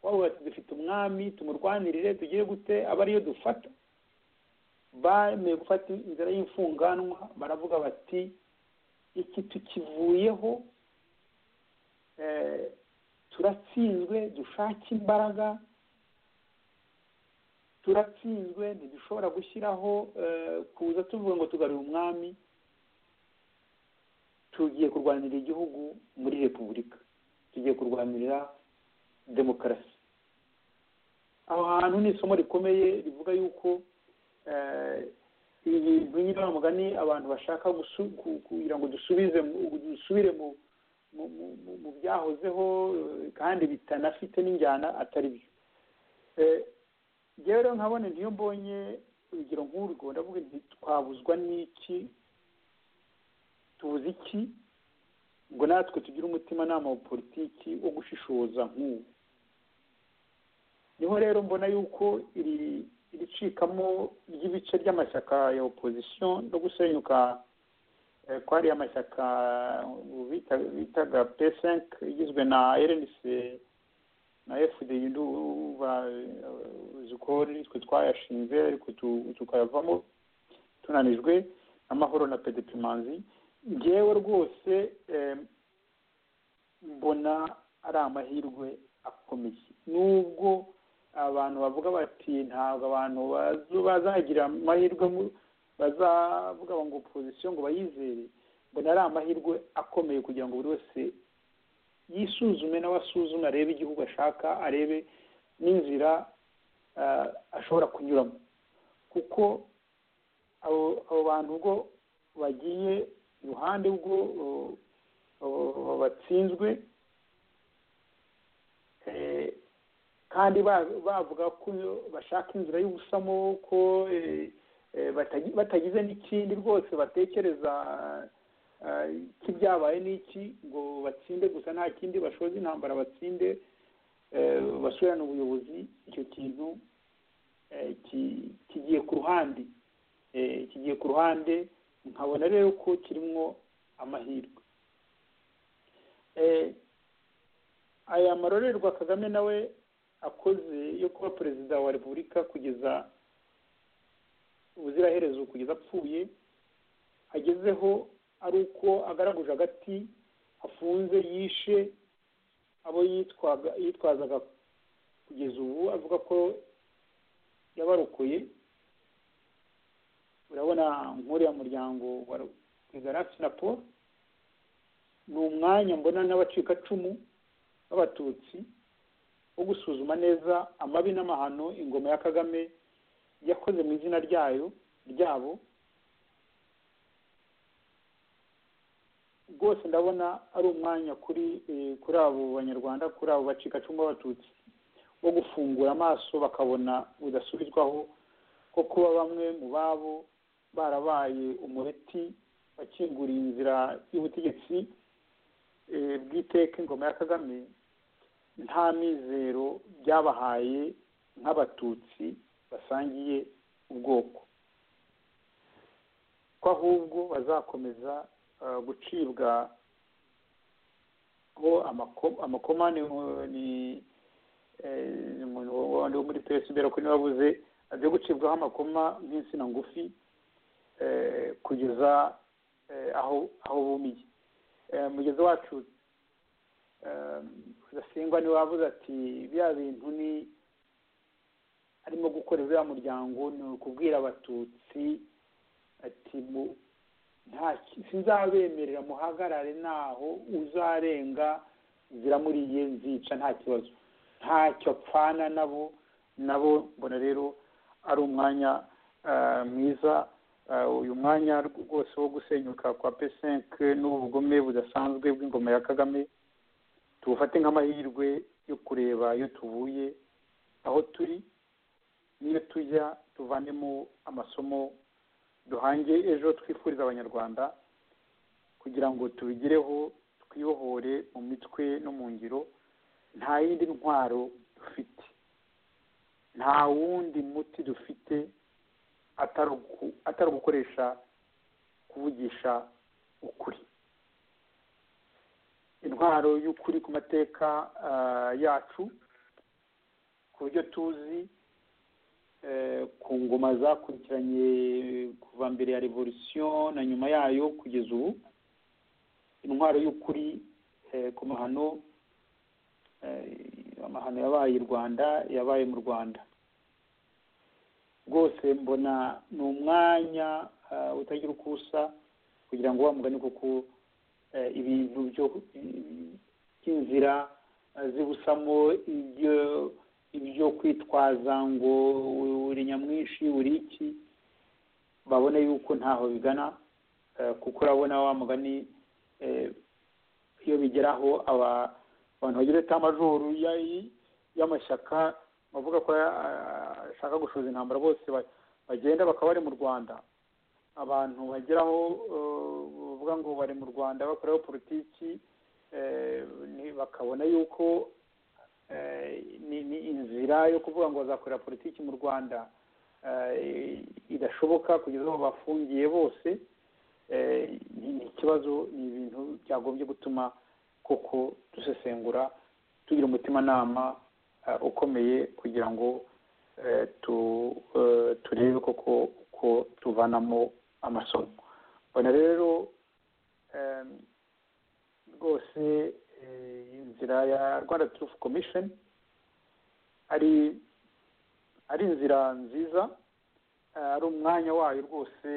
wabubatse dufite umwami tumurwanirire tugire gute aba ariyo dufata bemeye gufata inzira y'imfunganwa baravuga bati iki tukivuyeho turatsinzwe dushake imbaraga turatsinzwe ntidushobora gushyiraho kuza tuvuga ngo tugarure umwami tugiye kurwanirira igihugu muri repubulika tugiye kurwanirira demokarasi aho hantu ni isomo rikomeye rivuga yuko ibintu nyine mugani abantu bashaka kugira ngo dusubize dusubire mu byahozeho kandi bitanafite n'injyana atari byo rero nkabona niyo mbonye urugero nk'urwo ndavuga nti twabuzwa n'iki tubuze iki ngo natwe tugire umutimanama wa politiki wo gushishoza nk'ubu niho rero mbona yuko iri iricikamo ry'ibice by'amashyaka ya opozisiyo no gusenyuka ko hariya amashyaka bitaga pesenke igizwe na erenise na efudeyi zikori twe twayashinze ariko tukayavamo tunanijwe amahoro na pedepimanzi ngewe rwose mbona ari amahirwe akomeye nubwo abantu bavuga bati ntabwo abantu bazagira amahirwe bazavuga ngo opozisiyo ngo bayizere mbona ari amahirwe akomeye kugira ngo buri wese yisuzume nawe asuzume arebe igihugu ashaka arebe n'inzira ashobora kunyuramo kuko abo bantu ubwo bagiye iruhande ubwo batsinzwe kandi bavuga ko bashaka inzira y'ubusamo ko batagize n'ikindi rwose batekereza k'ibyabaye n'iki ngo batsinde gusa nta kindi bashoze intambara batsinde basubirane ubuyobozi icyo kintu kigiye ku ruhande kigiye ku ruhande nkabona rero ko kirimo amahirwe aya marorerwa kagame nawe akoze yo kuba perezida wa repubulika kugeza ubuziraherezo kugeza apfuye agezeho ari uko agaraguje agati afunze yishe abo yitwazaga kugeza ubu avuga ko yabarokoye urabona nk'uriya muryango wa igarafi na paul ni umwanya mbona n'abacikacumu b'abatutsi wo gusuzuma neza amabi n'amahano ingoma ya kagame yakoze mu izina ryayo ryabo rwose ndabona ari umwanya kuri kuri abo banyarwanda kuri abo bacikacumu b'abatutsi wo gufungura amaso bakabona bidasubirwaho ko kuba bamwe mu babo barabaye umureti wakinguriye inzira y'ubutegetsi bw'iteka ingoma ya kagame nta mizero byabahaye nk'abatutsi basangiye ubwoko ko ahubwo bazakomeza gucibwa ho amakoma ni umuntu wo muri pesi kuri niba abuze agiye gucibwaho amakoma nk'insina ngufi kugeza aho aho bumiye mugezi wacu udasingwa niwe wavuze ati biriya bintu ni arimo gukorera uriya muryango ni ukubwira abatutsi ati nta sinzabemerera muhagarare naho uzarenga ziramuriye nzica nta kibazo ntacyo apfana nabo nabo mbona rero ari umwanya mwiza uyu mwanya rwose wo gusenyuka kwa pesenke n'ubugome budasanzwe bw'ingoma ya kagame tuwufate nk'amahirwe yo kureba iyo tuvuye aho turi niyo tujya tuvanemo amasomo duhange ejo twifuriza abanyarwanda kugira ngo tubigireho twibohore mu mitwe no mu ngiro nta yindi ntwaro dufite nta wundi muti dufite atari ugukoresha kuvugisha ukuri intwaro y'ukuri ku mateka yacu ku buryo tuzi ku ngoma zakurikiranye kuva mbere ya revolisiyo na nyuma yayo kugeza ubu intwaro y'ukuri ku mahano amahano yabaye i rwanda yabaye mu rwanda rwose mbona ni umwanya utagira uko usa kugira ngo mugani kuko ibintu by'inzira zibusamo ibyo kwitwaza ngo buri nyamwinshi buri iki babone yuko ntaho bigana kuko urabona wa mugani iyo bigeraho abantu bagira amajoro y'amashyaka bavuga ko ashaka gushuza intambara bose bagenda bakaba bari mu rwanda abantu bageraho bavuga ngo bari mu rwanda bakoreho politiki bakabona yuko ni inzira yo kuvuga ngo bazakorera politiki mu rwanda idashoboka kugeza aho bafungiye bose ni ikibazo ni ibintu byagombye gutuma koko dusesengura tugira umutimanama ukomeye kugira ngo turebe koko uko tuvanamo amasomo ubona rero rwose inzira ya rwanda turufu komisheni ari ari inzira nziza ari umwanya wayo rwose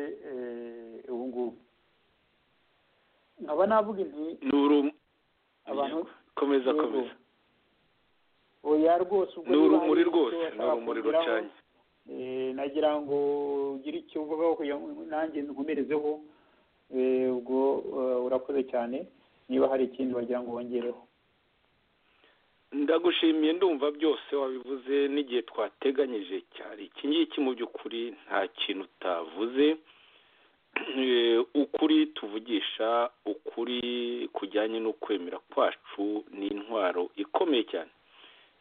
ubu ngubu nkaba navuga inti abantu komeza komeza oya rwose ubwo ni urumuri rwose ni urumuri rucanye nagira ngo ugire icyo uvugaho kugira ngo nanjye nkomerezeho ubwo urakoze cyane niba hari ikindi wagira ngo wongereho ndagushimiye ndumva byose wabivuze n'igihe twateganyije cyari iki ngiki mu by'ukuri nta kintu utavuze ukuri tuvugisha ukuri kujyanye n'ukwemera kwacu ni intwaro ikomeye cyane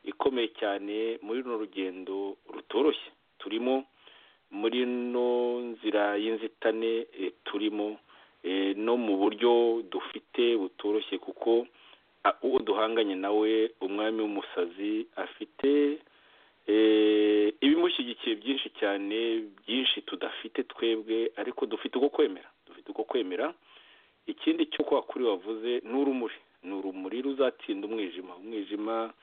ikomeye cyane muri runo rugendo rutoroshye turimo muri ino nzira y'inzitane turimo no mu buryo dufite butoroshye kuko uwo duhanganye nawe umwami w'umusazi afite ibimushyigikiye byinshi cyane byinshi tudafite twebwe ariko dufite uko kwemera dufite uko kwemera ikindi cyo kwa kuri wavuze ni urumuri ni urumuri ruzatsinda umwijima umwijima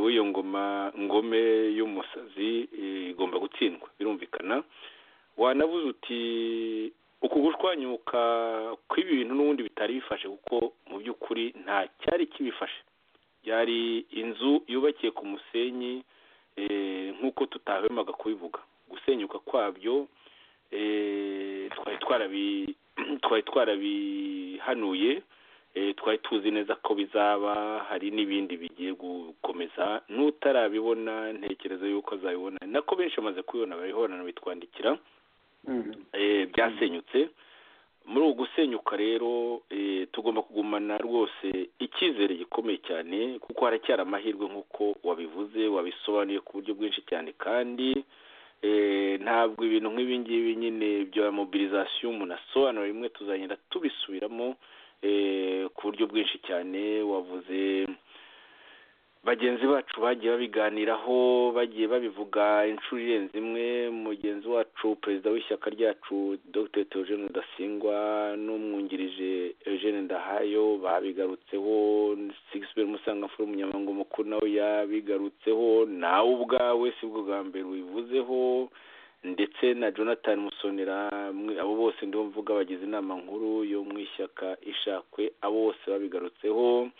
w'iyo ngoma ngome y'umusazi igomba gutsindwa birumvikana wanavuze uti uku gushwanyuka kw'ibintu n'ubundi bitari bifashe kuko mu by'ukuri nta cyari kibifashe byari inzu yubakiye ku musenyi nk'uko tutahwemaga kubivuga gusenyuka kwabyo twari twarabihanuye twari tuzi neza ko bizaba hari n'ibindi bigiye gukomeza n'utarabibona ntekereza yuko azabibona nako benshi bamaze kubibona barihorana bitwandikira byasenyutse muri ubu gusenyuka rero tugomba kugumana rwose icyizere gikomeye cyane kuko haracyari amahirwe nk'uko wabivuze wabisobanuye ku buryo bwinshi cyane kandi ntabwo ibintu nk'ibi ngibi nyine bya mobilizasiyo umuntu asobanura rimwe tuzagenda tubisubiramo ku buryo bwinshi cyane wavuze bagenzi bacu bagiye babiganiraho bagiye babivuga inshuro irenze imwe mugenzi wacu perezida w'ishyaka ryacu dr theogene rudasingwa n'umwungirije eugene ndahayo babigarutseho sigisiberi musangamfura umunyamabanga mukuru nawe yabigarutseho nawe ubwawe si bwo bwa mbere ubivuzeho ndetse na jonathan musonera abo bose ndibo mvuga bagize inama nkuru yo mu ishyaka ishakwe abo bose babigarutseho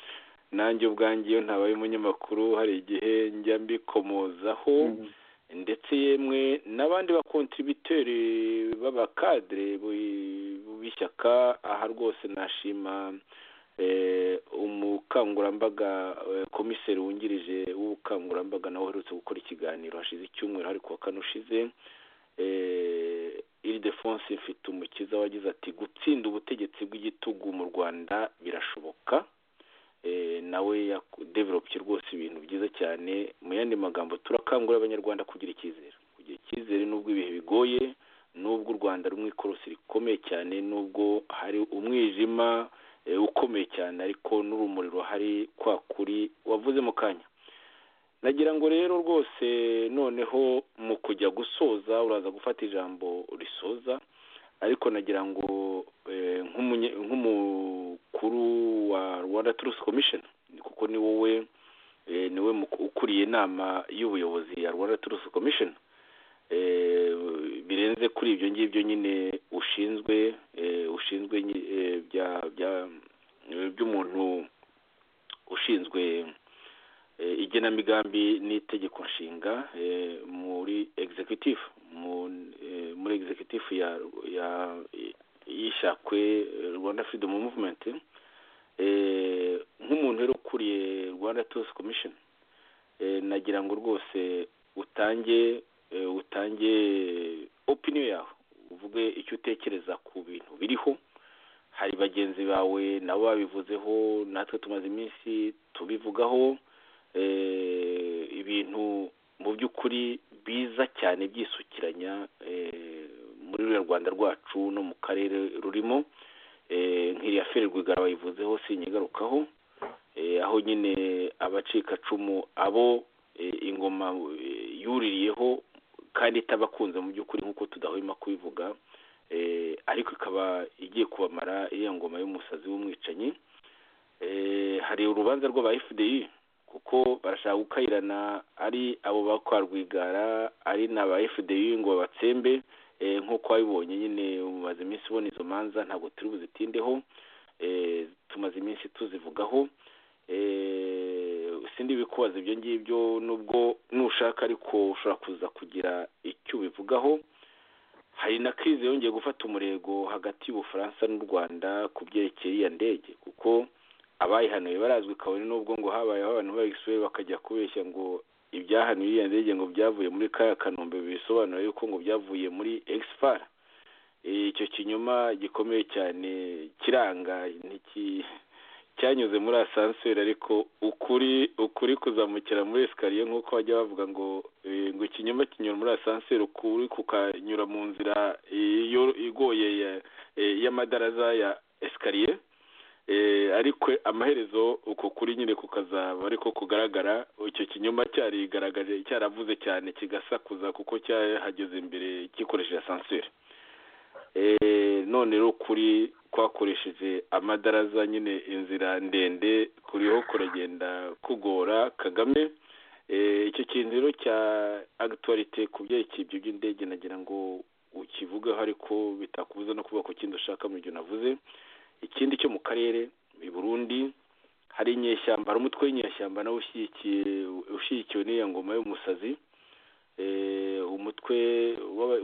nanjye ubwanjye iyo ntabaye umunyamakuru hari igihe njya mbikomozaho ndetse yemwe n'abandi bakontributeri b'abakadire b'ishyaka aha rwose nashima umukangurambaga komiseri wungirije w'ubukangurambaga nawe uherutse gukora ikiganiro hashize icyumweru ariko wa kane ushize iridefonse mfite umukiza wagize ati gutsinda ubutegetsi bw'igitugu mu rwanda birashoboka nawe yadevelopye rwose ibintu byiza cyane mu yandi magambo turakangurira abanyarwanda kugira icyizere kugira icyizere n'ubwo ibihe bigoye n'ubwo u rwanda rumwe ikorosi rikomeye cyane n'ubwo hari umwijima ukomeye cyane ariko n'urumuri ruhari kwa kuri wavuze mu kanya nagira ngo rero rwose noneho mu kujya gusoza uraza gufata ijambo risoza ariko nagira ngo nk'umukuru wa rwanda turusi komisheni kuko ni wowe niwe ukuriye inama y'ubuyobozi ya rwanda turusi komisheni birenze kuri ibyo ngibyo nyine ushinzwe ushinzwe by'umuntu ushinzwe igenamigambi n'itegeko nshinga muri egisekutif muri egisekutif y'ishakwe rwanda firidomu muvumenti nk'umuntu rero ukuriye rwanda turusi komishoni nagira ngo rwose utange utange opiniyo yawe uvuge icyo utekereza ku bintu biriho hari bagenzi bawe nabo babivuzeho natwe tumaze iminsi tubivugaho ibintu mu by'ukuri biza cyane byisukiranya muri ruriya rwanda rwacu no mu karere rurimo nk'iriya feri rwigara bayivuzeho sinyigarukaho aho nyine abacikacumu abo ingoma yuririyeho kandi itabakunze mu by'ukuri nk'uko tudahwema kubivuga ariko ikaba igiye kubamara iriya ngoma y'umusazi w'umwicanyi hari urubanza rw'aba fdi kuko barashaka gukayirana ari abo ba kwa rwigara ari na ba fdi ngo babatsembe nk'uko wabibonye nyine umaze iminsi ubona izo manza ntabwo turi buzitindeho tumaze iminsi tuzivugaho sindi bikubaza ibyo ngibyo nubwo nushaka ariko ushobora kuza kugira icyo ubivugaho hari na kirize yongeye gufata umurego hagati y'ubufaransa n'u rwanda ku byerekeye iya ndege kuko abayihanuye barazwi kabone n'ubwo ngo habayeho abantu bayisuye bakajya kubeshya ngo ibyahanuye iriya ndege ngo byavuye muri kaya kanombe bisobanura yuko ngo byavuye muri egisipara icyo kinyoma gikomeye cyane kiranga cyanyuze muri asanseri ariko ukuri ukuri kuzamukira muri esikariye nk'uko bajya bavuga ngo ngo ikinyoma kinyura muri asanseri ukuri kukanyura mu nzira igoye y'amadaraza ya esikariye ariko amaherezo uko kuri nyine kukazaba ariko kugaragara icyo kinyoma cyarigaragaje cyaravuze cyane kigasakuza kuko cyahageze imbere gikoresheje sansire none rero kuri kwakoresheje amadaraza nyine inzira ndende kuriho kuragenda kugora kagame icyo kintu rero cya agituwarite ku byerekeye ibyo by'indege nagira ngo ukivugeho ariko bitakubuza no kuvuga ku kindi ushaka mu gihe unavuze ikindi cyo mu karere i burundi hari inyeshyamba hari umutwe w'inyeshyamba nawe ushyigikiwe n'iya ngoma y'umusazi umutwe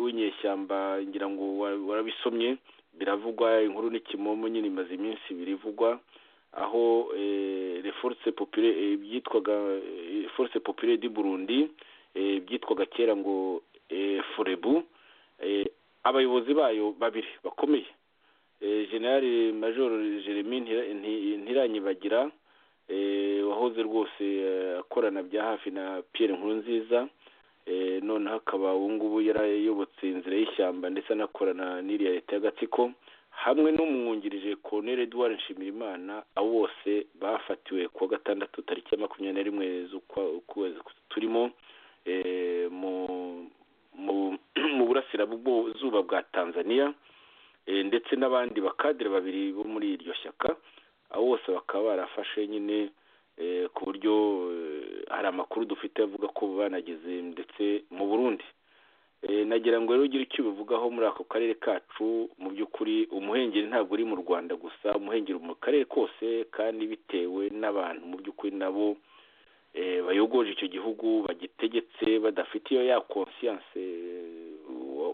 w'inyeshyamba ngira ngo warabisomye biravugwa inkuru n'ikimomo nyine imaze iminsi ibiri ivugwa aho force popire byitwaga force popire di burundi byitwaga kera ngo forebu abayobozi bayo babiri bakomeye generali majoro jeremy ntiranyibagira wahoze rwose akorana bya hafi na Pierre nkurunziza noneho akaba ngubu yarayobotse inzira y'ishyamba ndetse anakorana n'iriya leta y'agatsiko hamwe n'umwungirije konere eduwari nshimirimana abo bose bafatiwe kuwa gatandatu tariki ya makumyabiri na rimwe z'ukwezi turimo mu burasirazuba bwa tanzania ndetse n'abandi bakadire babiri bo muri iryo shyaka abo bose bakaba barafashe nyine ku buryo hari amakuru dufite avuga ko banageze ndetse mu burundi nagira ngo rero ugire icyo ubivugaho muri ako karere kacu mu by'ukuri umuhengeri ntabwo uri mu rwanda gusa umuhengeri mu karere kose kandi bitewe n'abantu mu by'ukuri nabo bayogoje icyo gihugu bagitegetse badafite iyo ya konsiyanse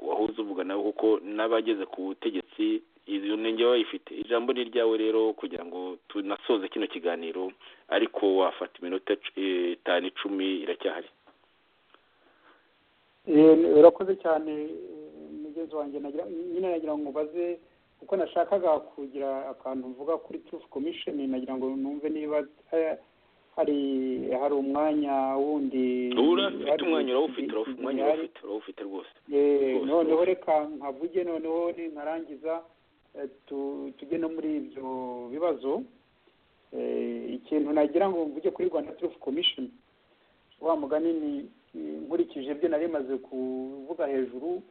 wahuze uvuga nawe kuko n'abageze ku butegetsi iyo ntenge baba bayifite ijambo ni ryawe rero kugira ngo tunasoze kino kiganiro ariko wafata iminota itanu icumi iracyahari urakoze cyane mugezi wanjye nyine nagira ngo mubaze kuko nashakaga kugira akantu mvuga kuri turufu komisheni nagira ngo numve niba hari hari umwanya wundi ufite umwanya urawufite umwanya urawufite urawufite rwose noneho reka nkavuge noneho nkarangiza tujye no muri ibyo bibazo ikintu nagira ngo mvuge kuri rwanda turufu komisheni wa mugani ni nkurikije ibyo nari maze kuvuga hejuru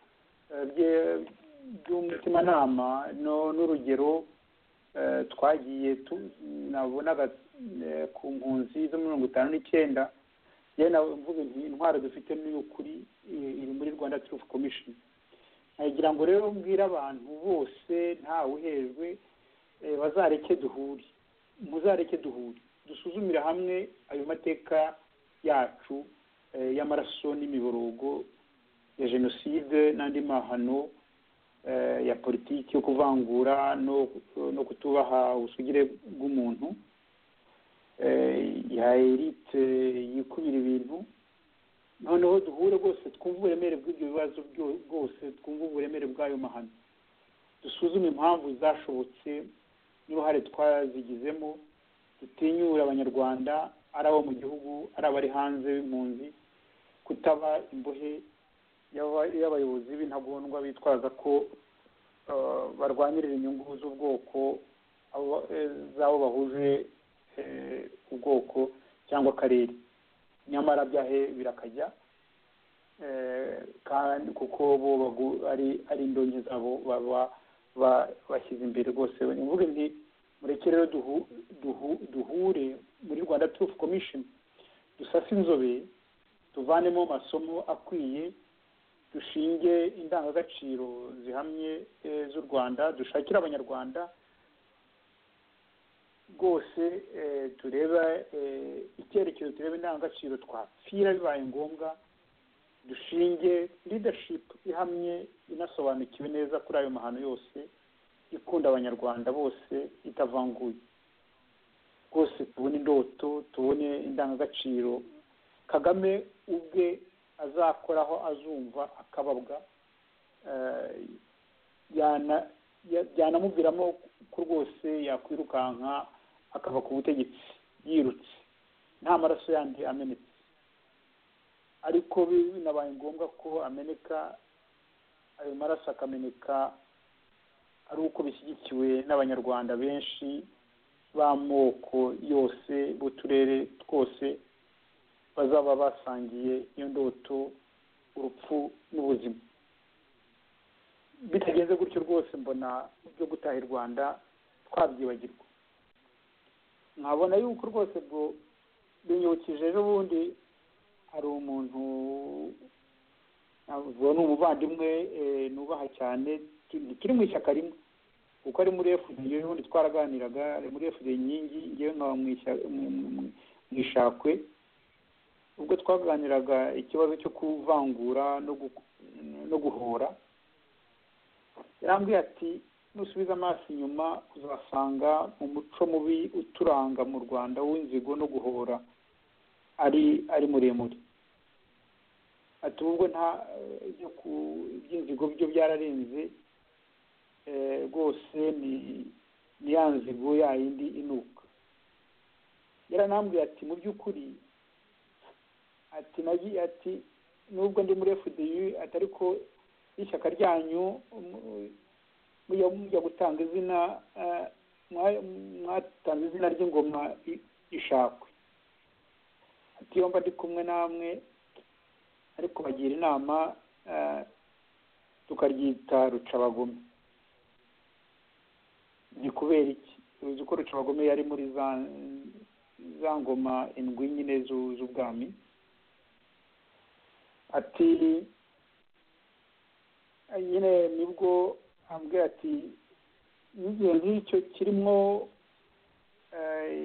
by'umutimanama n'urugero twagiye nabonaga ku mpunzi zo mirongo itanu n'icyenda nawe mvuga intwaro dufite n'iy'ukuri iri muri rwanda turufu komishoni nagira ngo rero mbwire abantu bose ntawe uhejwe bazareke duhure muzareke duhure dusuzumire hamwe ayo mateka yacu y'amaraso n'imiborogo ya jenoside n'andi mahano ya politiki yo kuvangura no kutubaha ubusugire bw'umuntu ya erite yikubira ibintu noneho duhure rwose twumve uburemere bw'ibyo bibazo bwose twumve uburemere bw'ayo mahano dusuzume impamvu zashobotse niba hari twazigizemo dutinyure abanyarwanda ari abo mu gihugu ari abari hanze b'impunzi kutaba imbohe y'abayobozi b'intagondwa bitwaza ko barwanirira inyungu z'ubwoko z'abo bahuje ubwoko cyangwa akarere nyamara byahe birakajya kandi kuko bo ari indonke zabo baba bashyize imbere rwose ni mvuge nti mureke rero duhure muri rwanda turufu komishoni dusase inzobe tuvanemo amasomo akwiye dushinge indangagaciro zihamye z'u rwanda dushakire abanyarwanda rwose tureba icyerekezo tureba indangagaciro twapfira bibaye ngombwa dushinge ridashipu ihamye inasobanukiwe neza kuri ayo mahano yose ikunda abanyarwanda bose itavanguye rwose tubone indoto tubone indangagaciro kagame ubwe azakoraho azumva akababwa byanamubwiramo ko rwose yakwirukanka akava ku butegetsi yirutse nta maraso yandi amenetse ariko binabaye ngombwa ko ameneka ayo maraso akameneka ari uko bishyigikiwe n'abanyarwanda benshi b'amoko yose b'uturere twose bazaba basangiye iyo ndoto urupfu n'ubuzima bitagenze gutyo rwose mbona byo gutaha i rwanda twabyibagirwa nkabona yuko rwose bwo binyibukije ejo bundi hari umuntu ni umuvandimwe nubaha cyane turi mu ishyaka rimwe kuko ari muri efudeyi ejo bundi twaraganiraga ari muri efudeyi inkingi ngewe nkaba mu ishakwe ubwo twaganiraga ikibazo cyo kuvangura no guhora yarambwiye ati nusubiza amaso inyuma uzasanga mu muco mubi uturanga mu rwanda w'inzigo no guhora ari ari muremure ati ubwo nta by'inzigo byo byararenze rwose ni ya nzigo yindi inuka yaranambwiye ati mu by'ukuri ati nagi ati nubwo ndi muri fdi ati ariko n'ishyaka ryanyu mujya mujya gutanga izina mwatanze izina ry'ingoma ishakwe ati yomba ndi kumwe namwe ariko bagira inama tukaryita rucabagome ni kubera iki uzi ko rucabagome yari muri za ngoma indwi nyine z'ubwami ati nyine nibwo ambwira ati n'igihe nk'icyo kirimo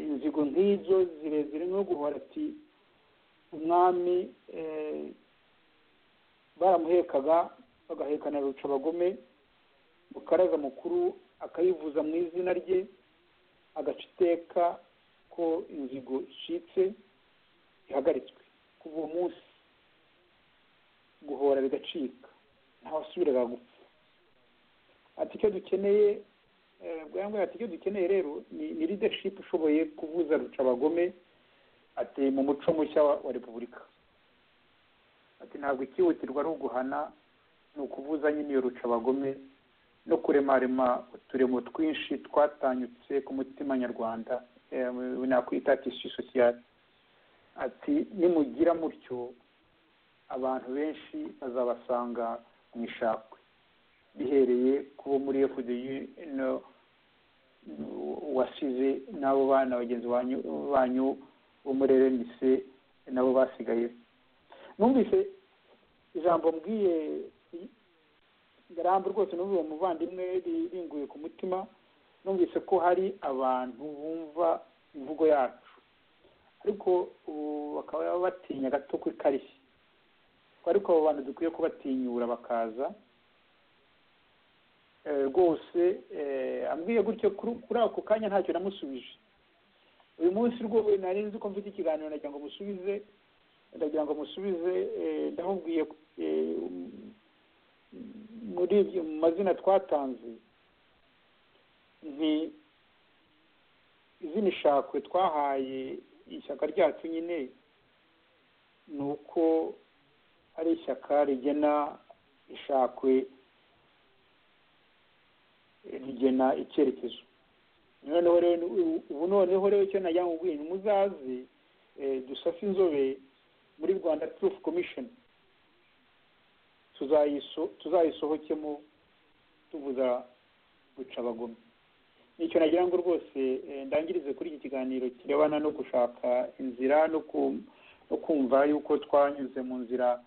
inzigo nk'izo zirezire no guhora ati umwami baramuhekaga bagahekana rucabagome mukaraza mukuru akayivuza mu izina rye agaca iteka ko inzigo icitse ihagaritswe kuva uwo munsi guhora bigacika ntawasubiraga gupfa ati icyo dukeneye bwambwira ati icyo dukeneye rero ni leadership ishoboye kuvuza rucabagome ati mu muco mushya wa repubulika ati ntabwo ikihutirwa ari uguhana ni ukuvuza nyine iyo rucabagome no kuremarema uturemo twinshi twatanyutse ku mutima nyarwanda nakwita tisi sosiyali ati nimugira mutyo abantu benshi bazabasanga mu ishakwe bihereye kubo muri efudeyi wasize n'abo bana bagenzi banyu bo muri erenise nabo basigaye numvise ijambo mbwiye ngarambe rwose n'ubu uwo muvandimwe riringuye ku mutima numvise ko hari abantu bumva imvugo yacu ariko ubu bakaba batinya gato ku ikarishye ariko abo bantu dukwiye kubatinyura bakaza rwose ambwiye gutyo kuri ako kanya ntacyo namusubije uyu munsi rwose nari nzi ko mfite ikiganiro ndagira ngo musubize ndagira ngo musubize ndamubwiye muri ibyo mu mazina twatanze ni izina ishakwe twahaye ishyaka ryacu nyine ni uko ari ishyaka rigena ishakwe rigena icyerekezo noneho rero ubu noneho rero icyo najya mu bwinshi muzaze dusase inzobe muri rwanda turufu komishoni tuzayisohokemo tuvuza gucabagome nicyo nagira ngo rwose ndangirize kuri iki kiganiro kirebana no gushaka inzira no kumva yuko twanyuze mu nzira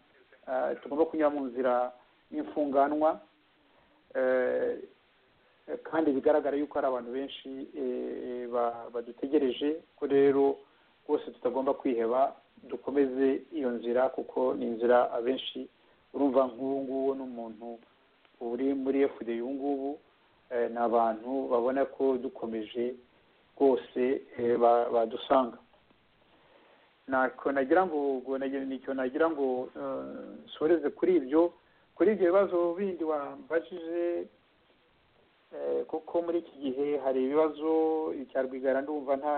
tugomba kunyura mu nzira y'imfunganwa kandi bigaragara yuko hari abantu benshi badutegereje ko rero rwose tutagomba kwiheba dukomeze iyo nzira kuko ni inzira abenshi urumva nk'ubu ngubu ni umuntu uri muri efude ubu ngubu ni abantu babona ko dukomeje rwose badusanga ntako nagira ngo nicyo nagira ngo nsoreze kuri ibyo kuri ibyo bibazo bindi wambajije kuko muri iki gihe hari ibibazo icya rwigara ndumva nta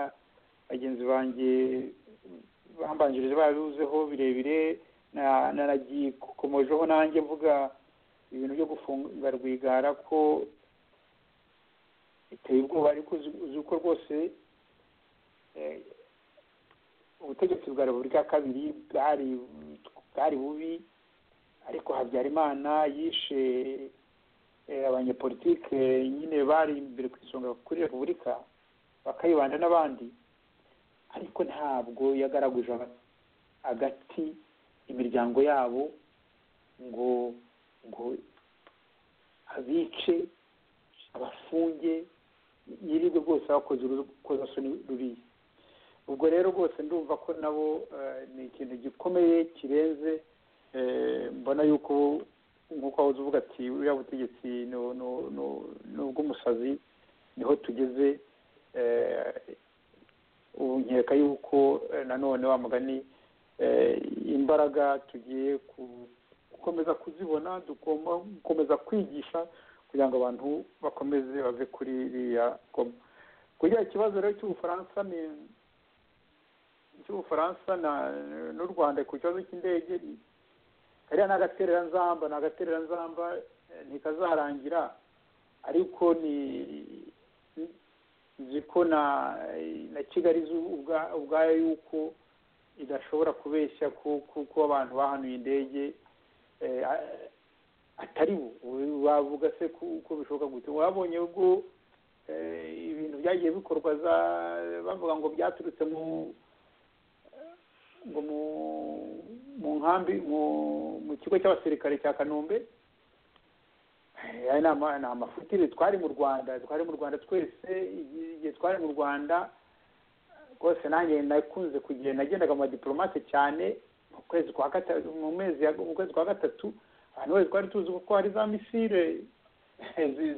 bagenzi banjye bambanjirije babibuzeho birebire nanagiye nanjye mvuga ibintu byo gufunga rwigara ko biteye ubwoba ariko uzi ko rwose ubutegetsi bwa repubulika ya kabiri bwari bubi ariko habyarimana yishe abanyepolitike nyine bari imbere ku isonga kuri repubulika bakayibanda n'abandi ariko ntabwo yagaraguje agati imiryango yabo ngo ngo abice abafunge yirirwe rwose bakoze urukozasoni ruriya ubwo rero rwose ndumva ko nabo ni ikintu gikomeye kirenze mbona yuko nk'uko wahoze uvuga ati buriya butegetsi ni ubw'umusazi niho tugeze ubu nkeka yuko nanone wa mugani imbaraga tugiye gukomeza kuzibona tugomba gukomeza kwigisha kugira ngo abantu bakomeze bave kuri iriya goma kugira ikibazo rero cy'ubufaransa ni cy'ubufaransa n'u rwanda ku kibazo cy'indege kariya ni agatereranzamba ni agatereranzamba ntikazarangira ariko ni nzi ko na na kigali ubwayo yuko idashobora kubeshya kuko abantu bahanuye indege atari bo wavuga se ko bishoboka gute wabonye ubwo ibintu byagiye bikorwa bavuga ngo byaturutse mu ngo mu nkambi mu kigo cy'abasirikare cya kanombe ni amafutire twari mu rwanda twari mu rwanda twese igihe twari mu rwanda rwose nanjye nakunze kugenda nagendaga mu badiporomate cyane mu kwezi kwa gatatu mu mezi mu kwezi kwa gatatu abantu bose twari tuzi ko hari za misile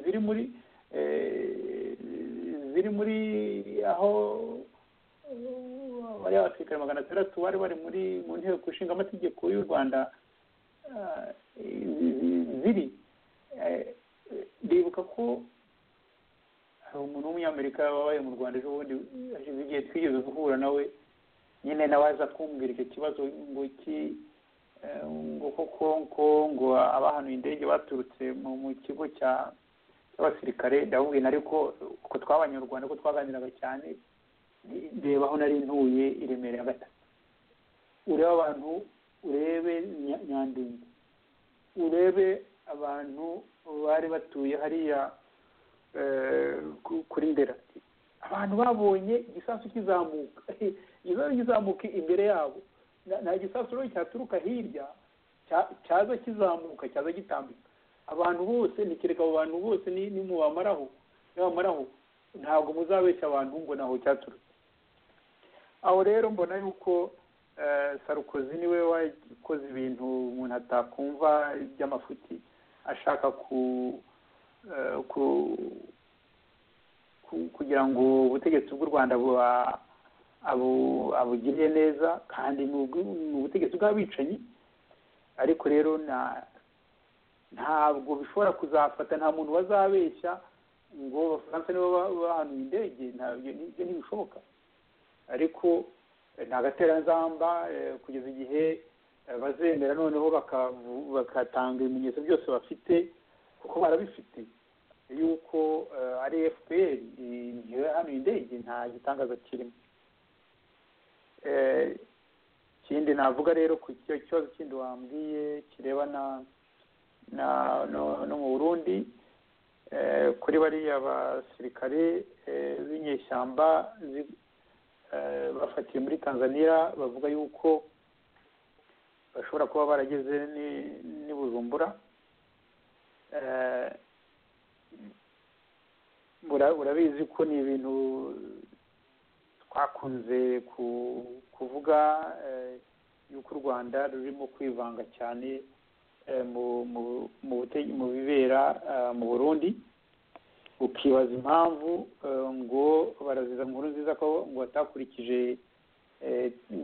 ziri muri ziri muri aho bariya abasirikare magana atandatu bari bari muri mu nteko ishinga amategeko y'u rwanda ziri ndibuka ko hari umuntu w'umunyamerika wabaye mu rwanda ejo bundi hashize igihe twigeze guhura nawe nyine nawe aza kumbwira icyo kibazo ngo iki ngo koko ngo ngo abahanuye indege baturutse mu kigo cy'abasirikare ndabubwira ariko uko twabanye mu rwanda ko twaganiraga cyane reba aho nari ntuye i remera ya gatatu urebe abantu urebe nyandinda urebe abantu bari batuye hariya kuri ndera abantu babonye igisasu kizamuka igisasu kizamuka imbere yabo nta gisasu rero cyaturuka hirya cyaza kizamuka cyaza gitambika abantu bose nikereka abo bantu bose ni mu bamaraho bamaraho ntabwo muzabeshya abantu ngo ntaho cyaturutse aho rero mbona yuko sarukozi niwe wakoze ibintu umuntu atakumva by'amafuti ashaka ku kugira ngo ubutegetsi bw'u rwanda abugiriye neza kandi ni ubutegetsi bw'abicanyi ariko rero ntabwo bishobora kuzafata nta muntu bazabeshya ngo abafaransa nibo bahanuye indege ntabyo ntibishoboka ariko ni agateranzamba kugeza igihe bazemera noneho bakatanga ibimenyetso byose bafite kuko barabifite yuko ari fpr ntihanuye indege nta gitangaza kirimo ikindi navuga rero ku kibazo kindi wambwiye kirebana no mu burundi kuri bariya basirikare b'inyeshyamba bafatiye muri tanzania bavuga yuko bashobora kuba barageze n'i bujumbura urabizi ko ni ibintu twakunze kuvuga yuko u rwanda rurimo kwivanga cyane mu bibera mu burundi ukibaza impamvu ngo baraziza nkuru nziza ko ngo batakurikije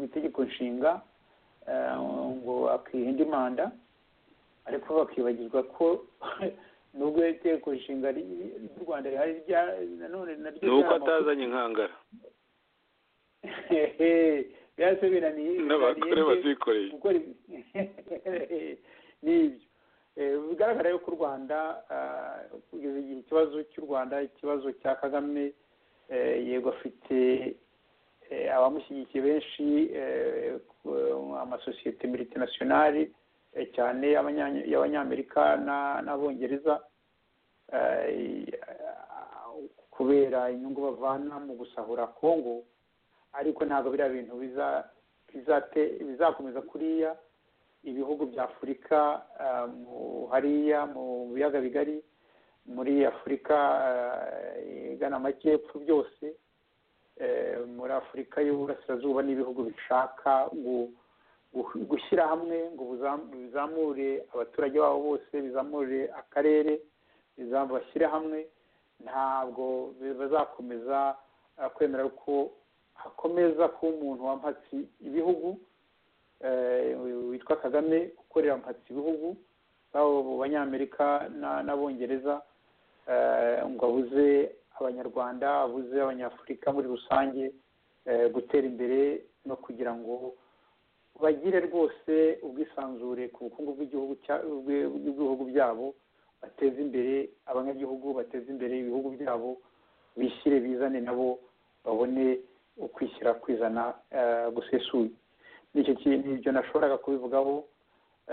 itegeko nshinga ngo akiha indi manda ariko bakibagirwa ko nubwo itegeko nshinga ry'u rwanda rihari nanone naryo ni uko atazanye inkangara byahise binaniye n'abagore bazikoreye n'ibyo bigaragara yuko u rwanda kugeza igihe ikibazo cy'u rwanda ikibazo cya kagame yego afite abamushyigikiye benshi amasosiyete miritinationali cyane y'abanyamerika n'abongereza kubera inyungu bavana mu gusahura kongo ariko ntabwo biriya bintu bizakomeza kuriya ibihugu bya afurika hariya mu biyaga bigari muri afurika igana amajyepfo byose muri afurika y'uburasirazuba n'ibihugu bishaka gushyira hamwe ngo bizamure abaturage babo bose bizamure akarere bashyire hamwe ntabwo bazakomeza kwemera ko hakomeza kuba umuntu wampatse ibihugu witwa kagame ukorera mpatse ibihugu baba mu banyamerika n'abongereza ngo abuze abanyarwanda abuze abanyafurika muri rusange gutera imbere no kugira ngo bagire rwose ubwisanzure ku bukungu bw'ibihugu byabo bateze imbere abanyagihugu bateze imbere ibihugu byabo bishyire bizane nabo babone ukwishyira kwizana eh, gusesuye nicyo kintu ibyo nashoboraga kubivugaho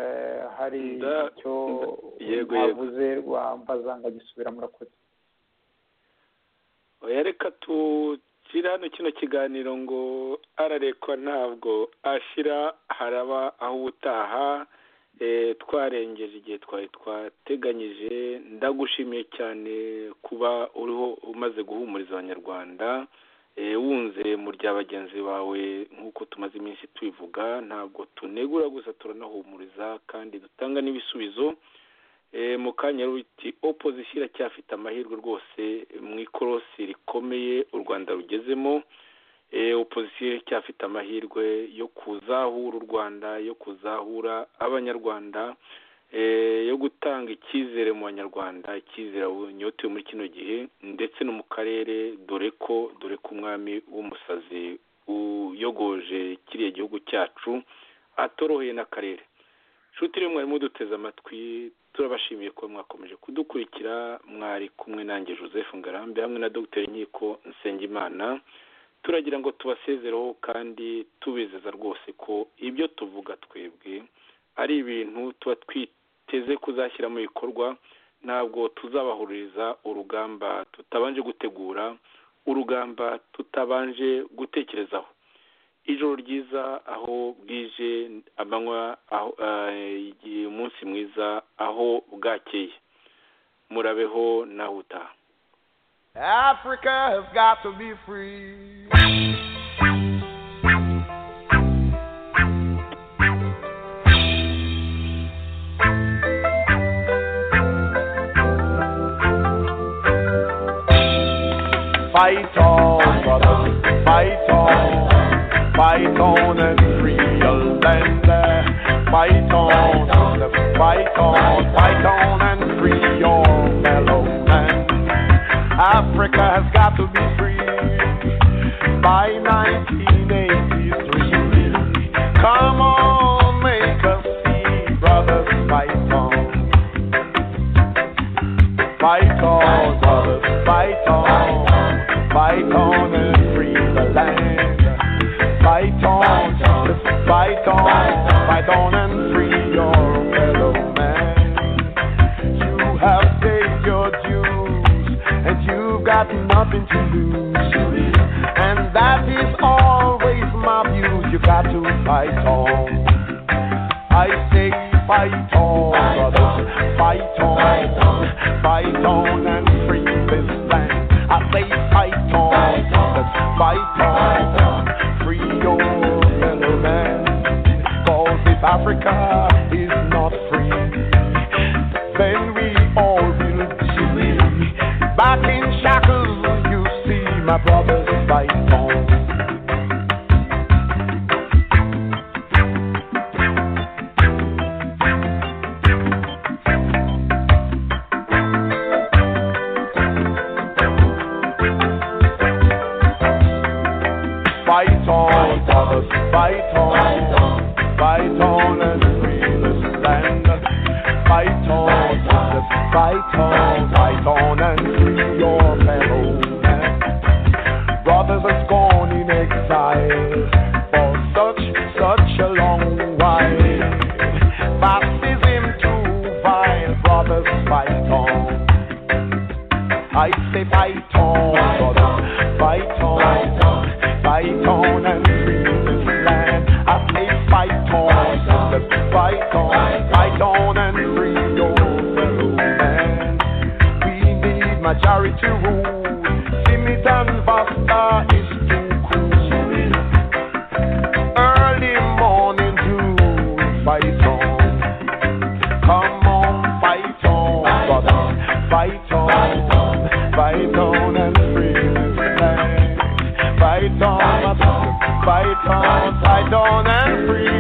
eh, hari Nda- icyo nda- yego, yego. bavuze rwambaza ngagisubira murakoze oya reka tukire hano kino kiganiro ngo ararekwa ntabwo ashira haraba aho ubutaha eh, twarengeje igihe twari twateganyije ndagushimiye cyane kuba uriho umaze guhumuriza abanyarwanda eh, wunze mu rya bagenzi bawe nk'uko tumaze iminsi tubivuga ntabwo tunegura gusa turanahumuriza kandi dutanga n'ibisubizo Eh, mu kanya ruti opozisiyo iracyafite amahirwe rwose mu ikorosi rikomeye u rwanda rugezemo Eh, opozisiyo iracyafite amahirwe yo kuzahura u rwanda yo kuzahura abanyarwanda eh, yo gutanga icyizere mu banyarwanda icyizere bunyotewe muri kino gihe ndetse no mu karere dore ko dore ko umwami w'umusazi uyogoje kiriya gihugu cyacu atoroheye n'akarere nshuti rero mwari muduteze amatwi turabashimiye kuba mwakomeje kudukurikira mwari kumwe nanjye joseph ngarambe hamwe na dr nkiko nsengimana turagira ngo tubasezereho kandi tubizeza rwose ko ibyo tuvuga twebwe ari ibintu tuba twiteze kuzashyira mu bikorwa ntabwo tuzabahuririza urugamba tutabanje gutegura urugamba tutabanje gutekerezaho ijoro ryiza aho bwije amanywa aho eh, igihe- umunsi mwiza aho bwakeye murabeho nawe utaha Africa has got to be free. Fight on, brothers, fight on, fight on and free your land. Fight on, fight on, fight on and free your fellow man. Africa has got to be free by 1983. Come on, make us see, brothers, fight on. Fight on, brothers, fight on. Fight on and free the land. Fight on, just fight on, fight on and free your fellow man. You have paid your dues, and you've got nothing to lose. And that is always my view. You got to fight on. I say fight on, brothers, fight on, fight on and free this land. I say fight on, brothers, fight on, free your fellow man. Cause if Africa is not free, then we all will be back in shackles. You see, my brothers fight on. Fight on, brothers, fight on, fight on and free this land. Fight on, brothers, fight on, fight on and free your fellow man. Brothers has gone in exile for such, such a long while. Baptism too vile, brothers, fight on. I say fight on, brothers, fight on, fight on and free this land. I say fight on, brothers, fight on, fight on and free your fellow man. We need majority rule. Simit and Vasta is too cool. Early morning dew, fight on. Come on, fight on, brothers, fight on, fight on and free this land. Fight on, brothers, fight on, fight on and free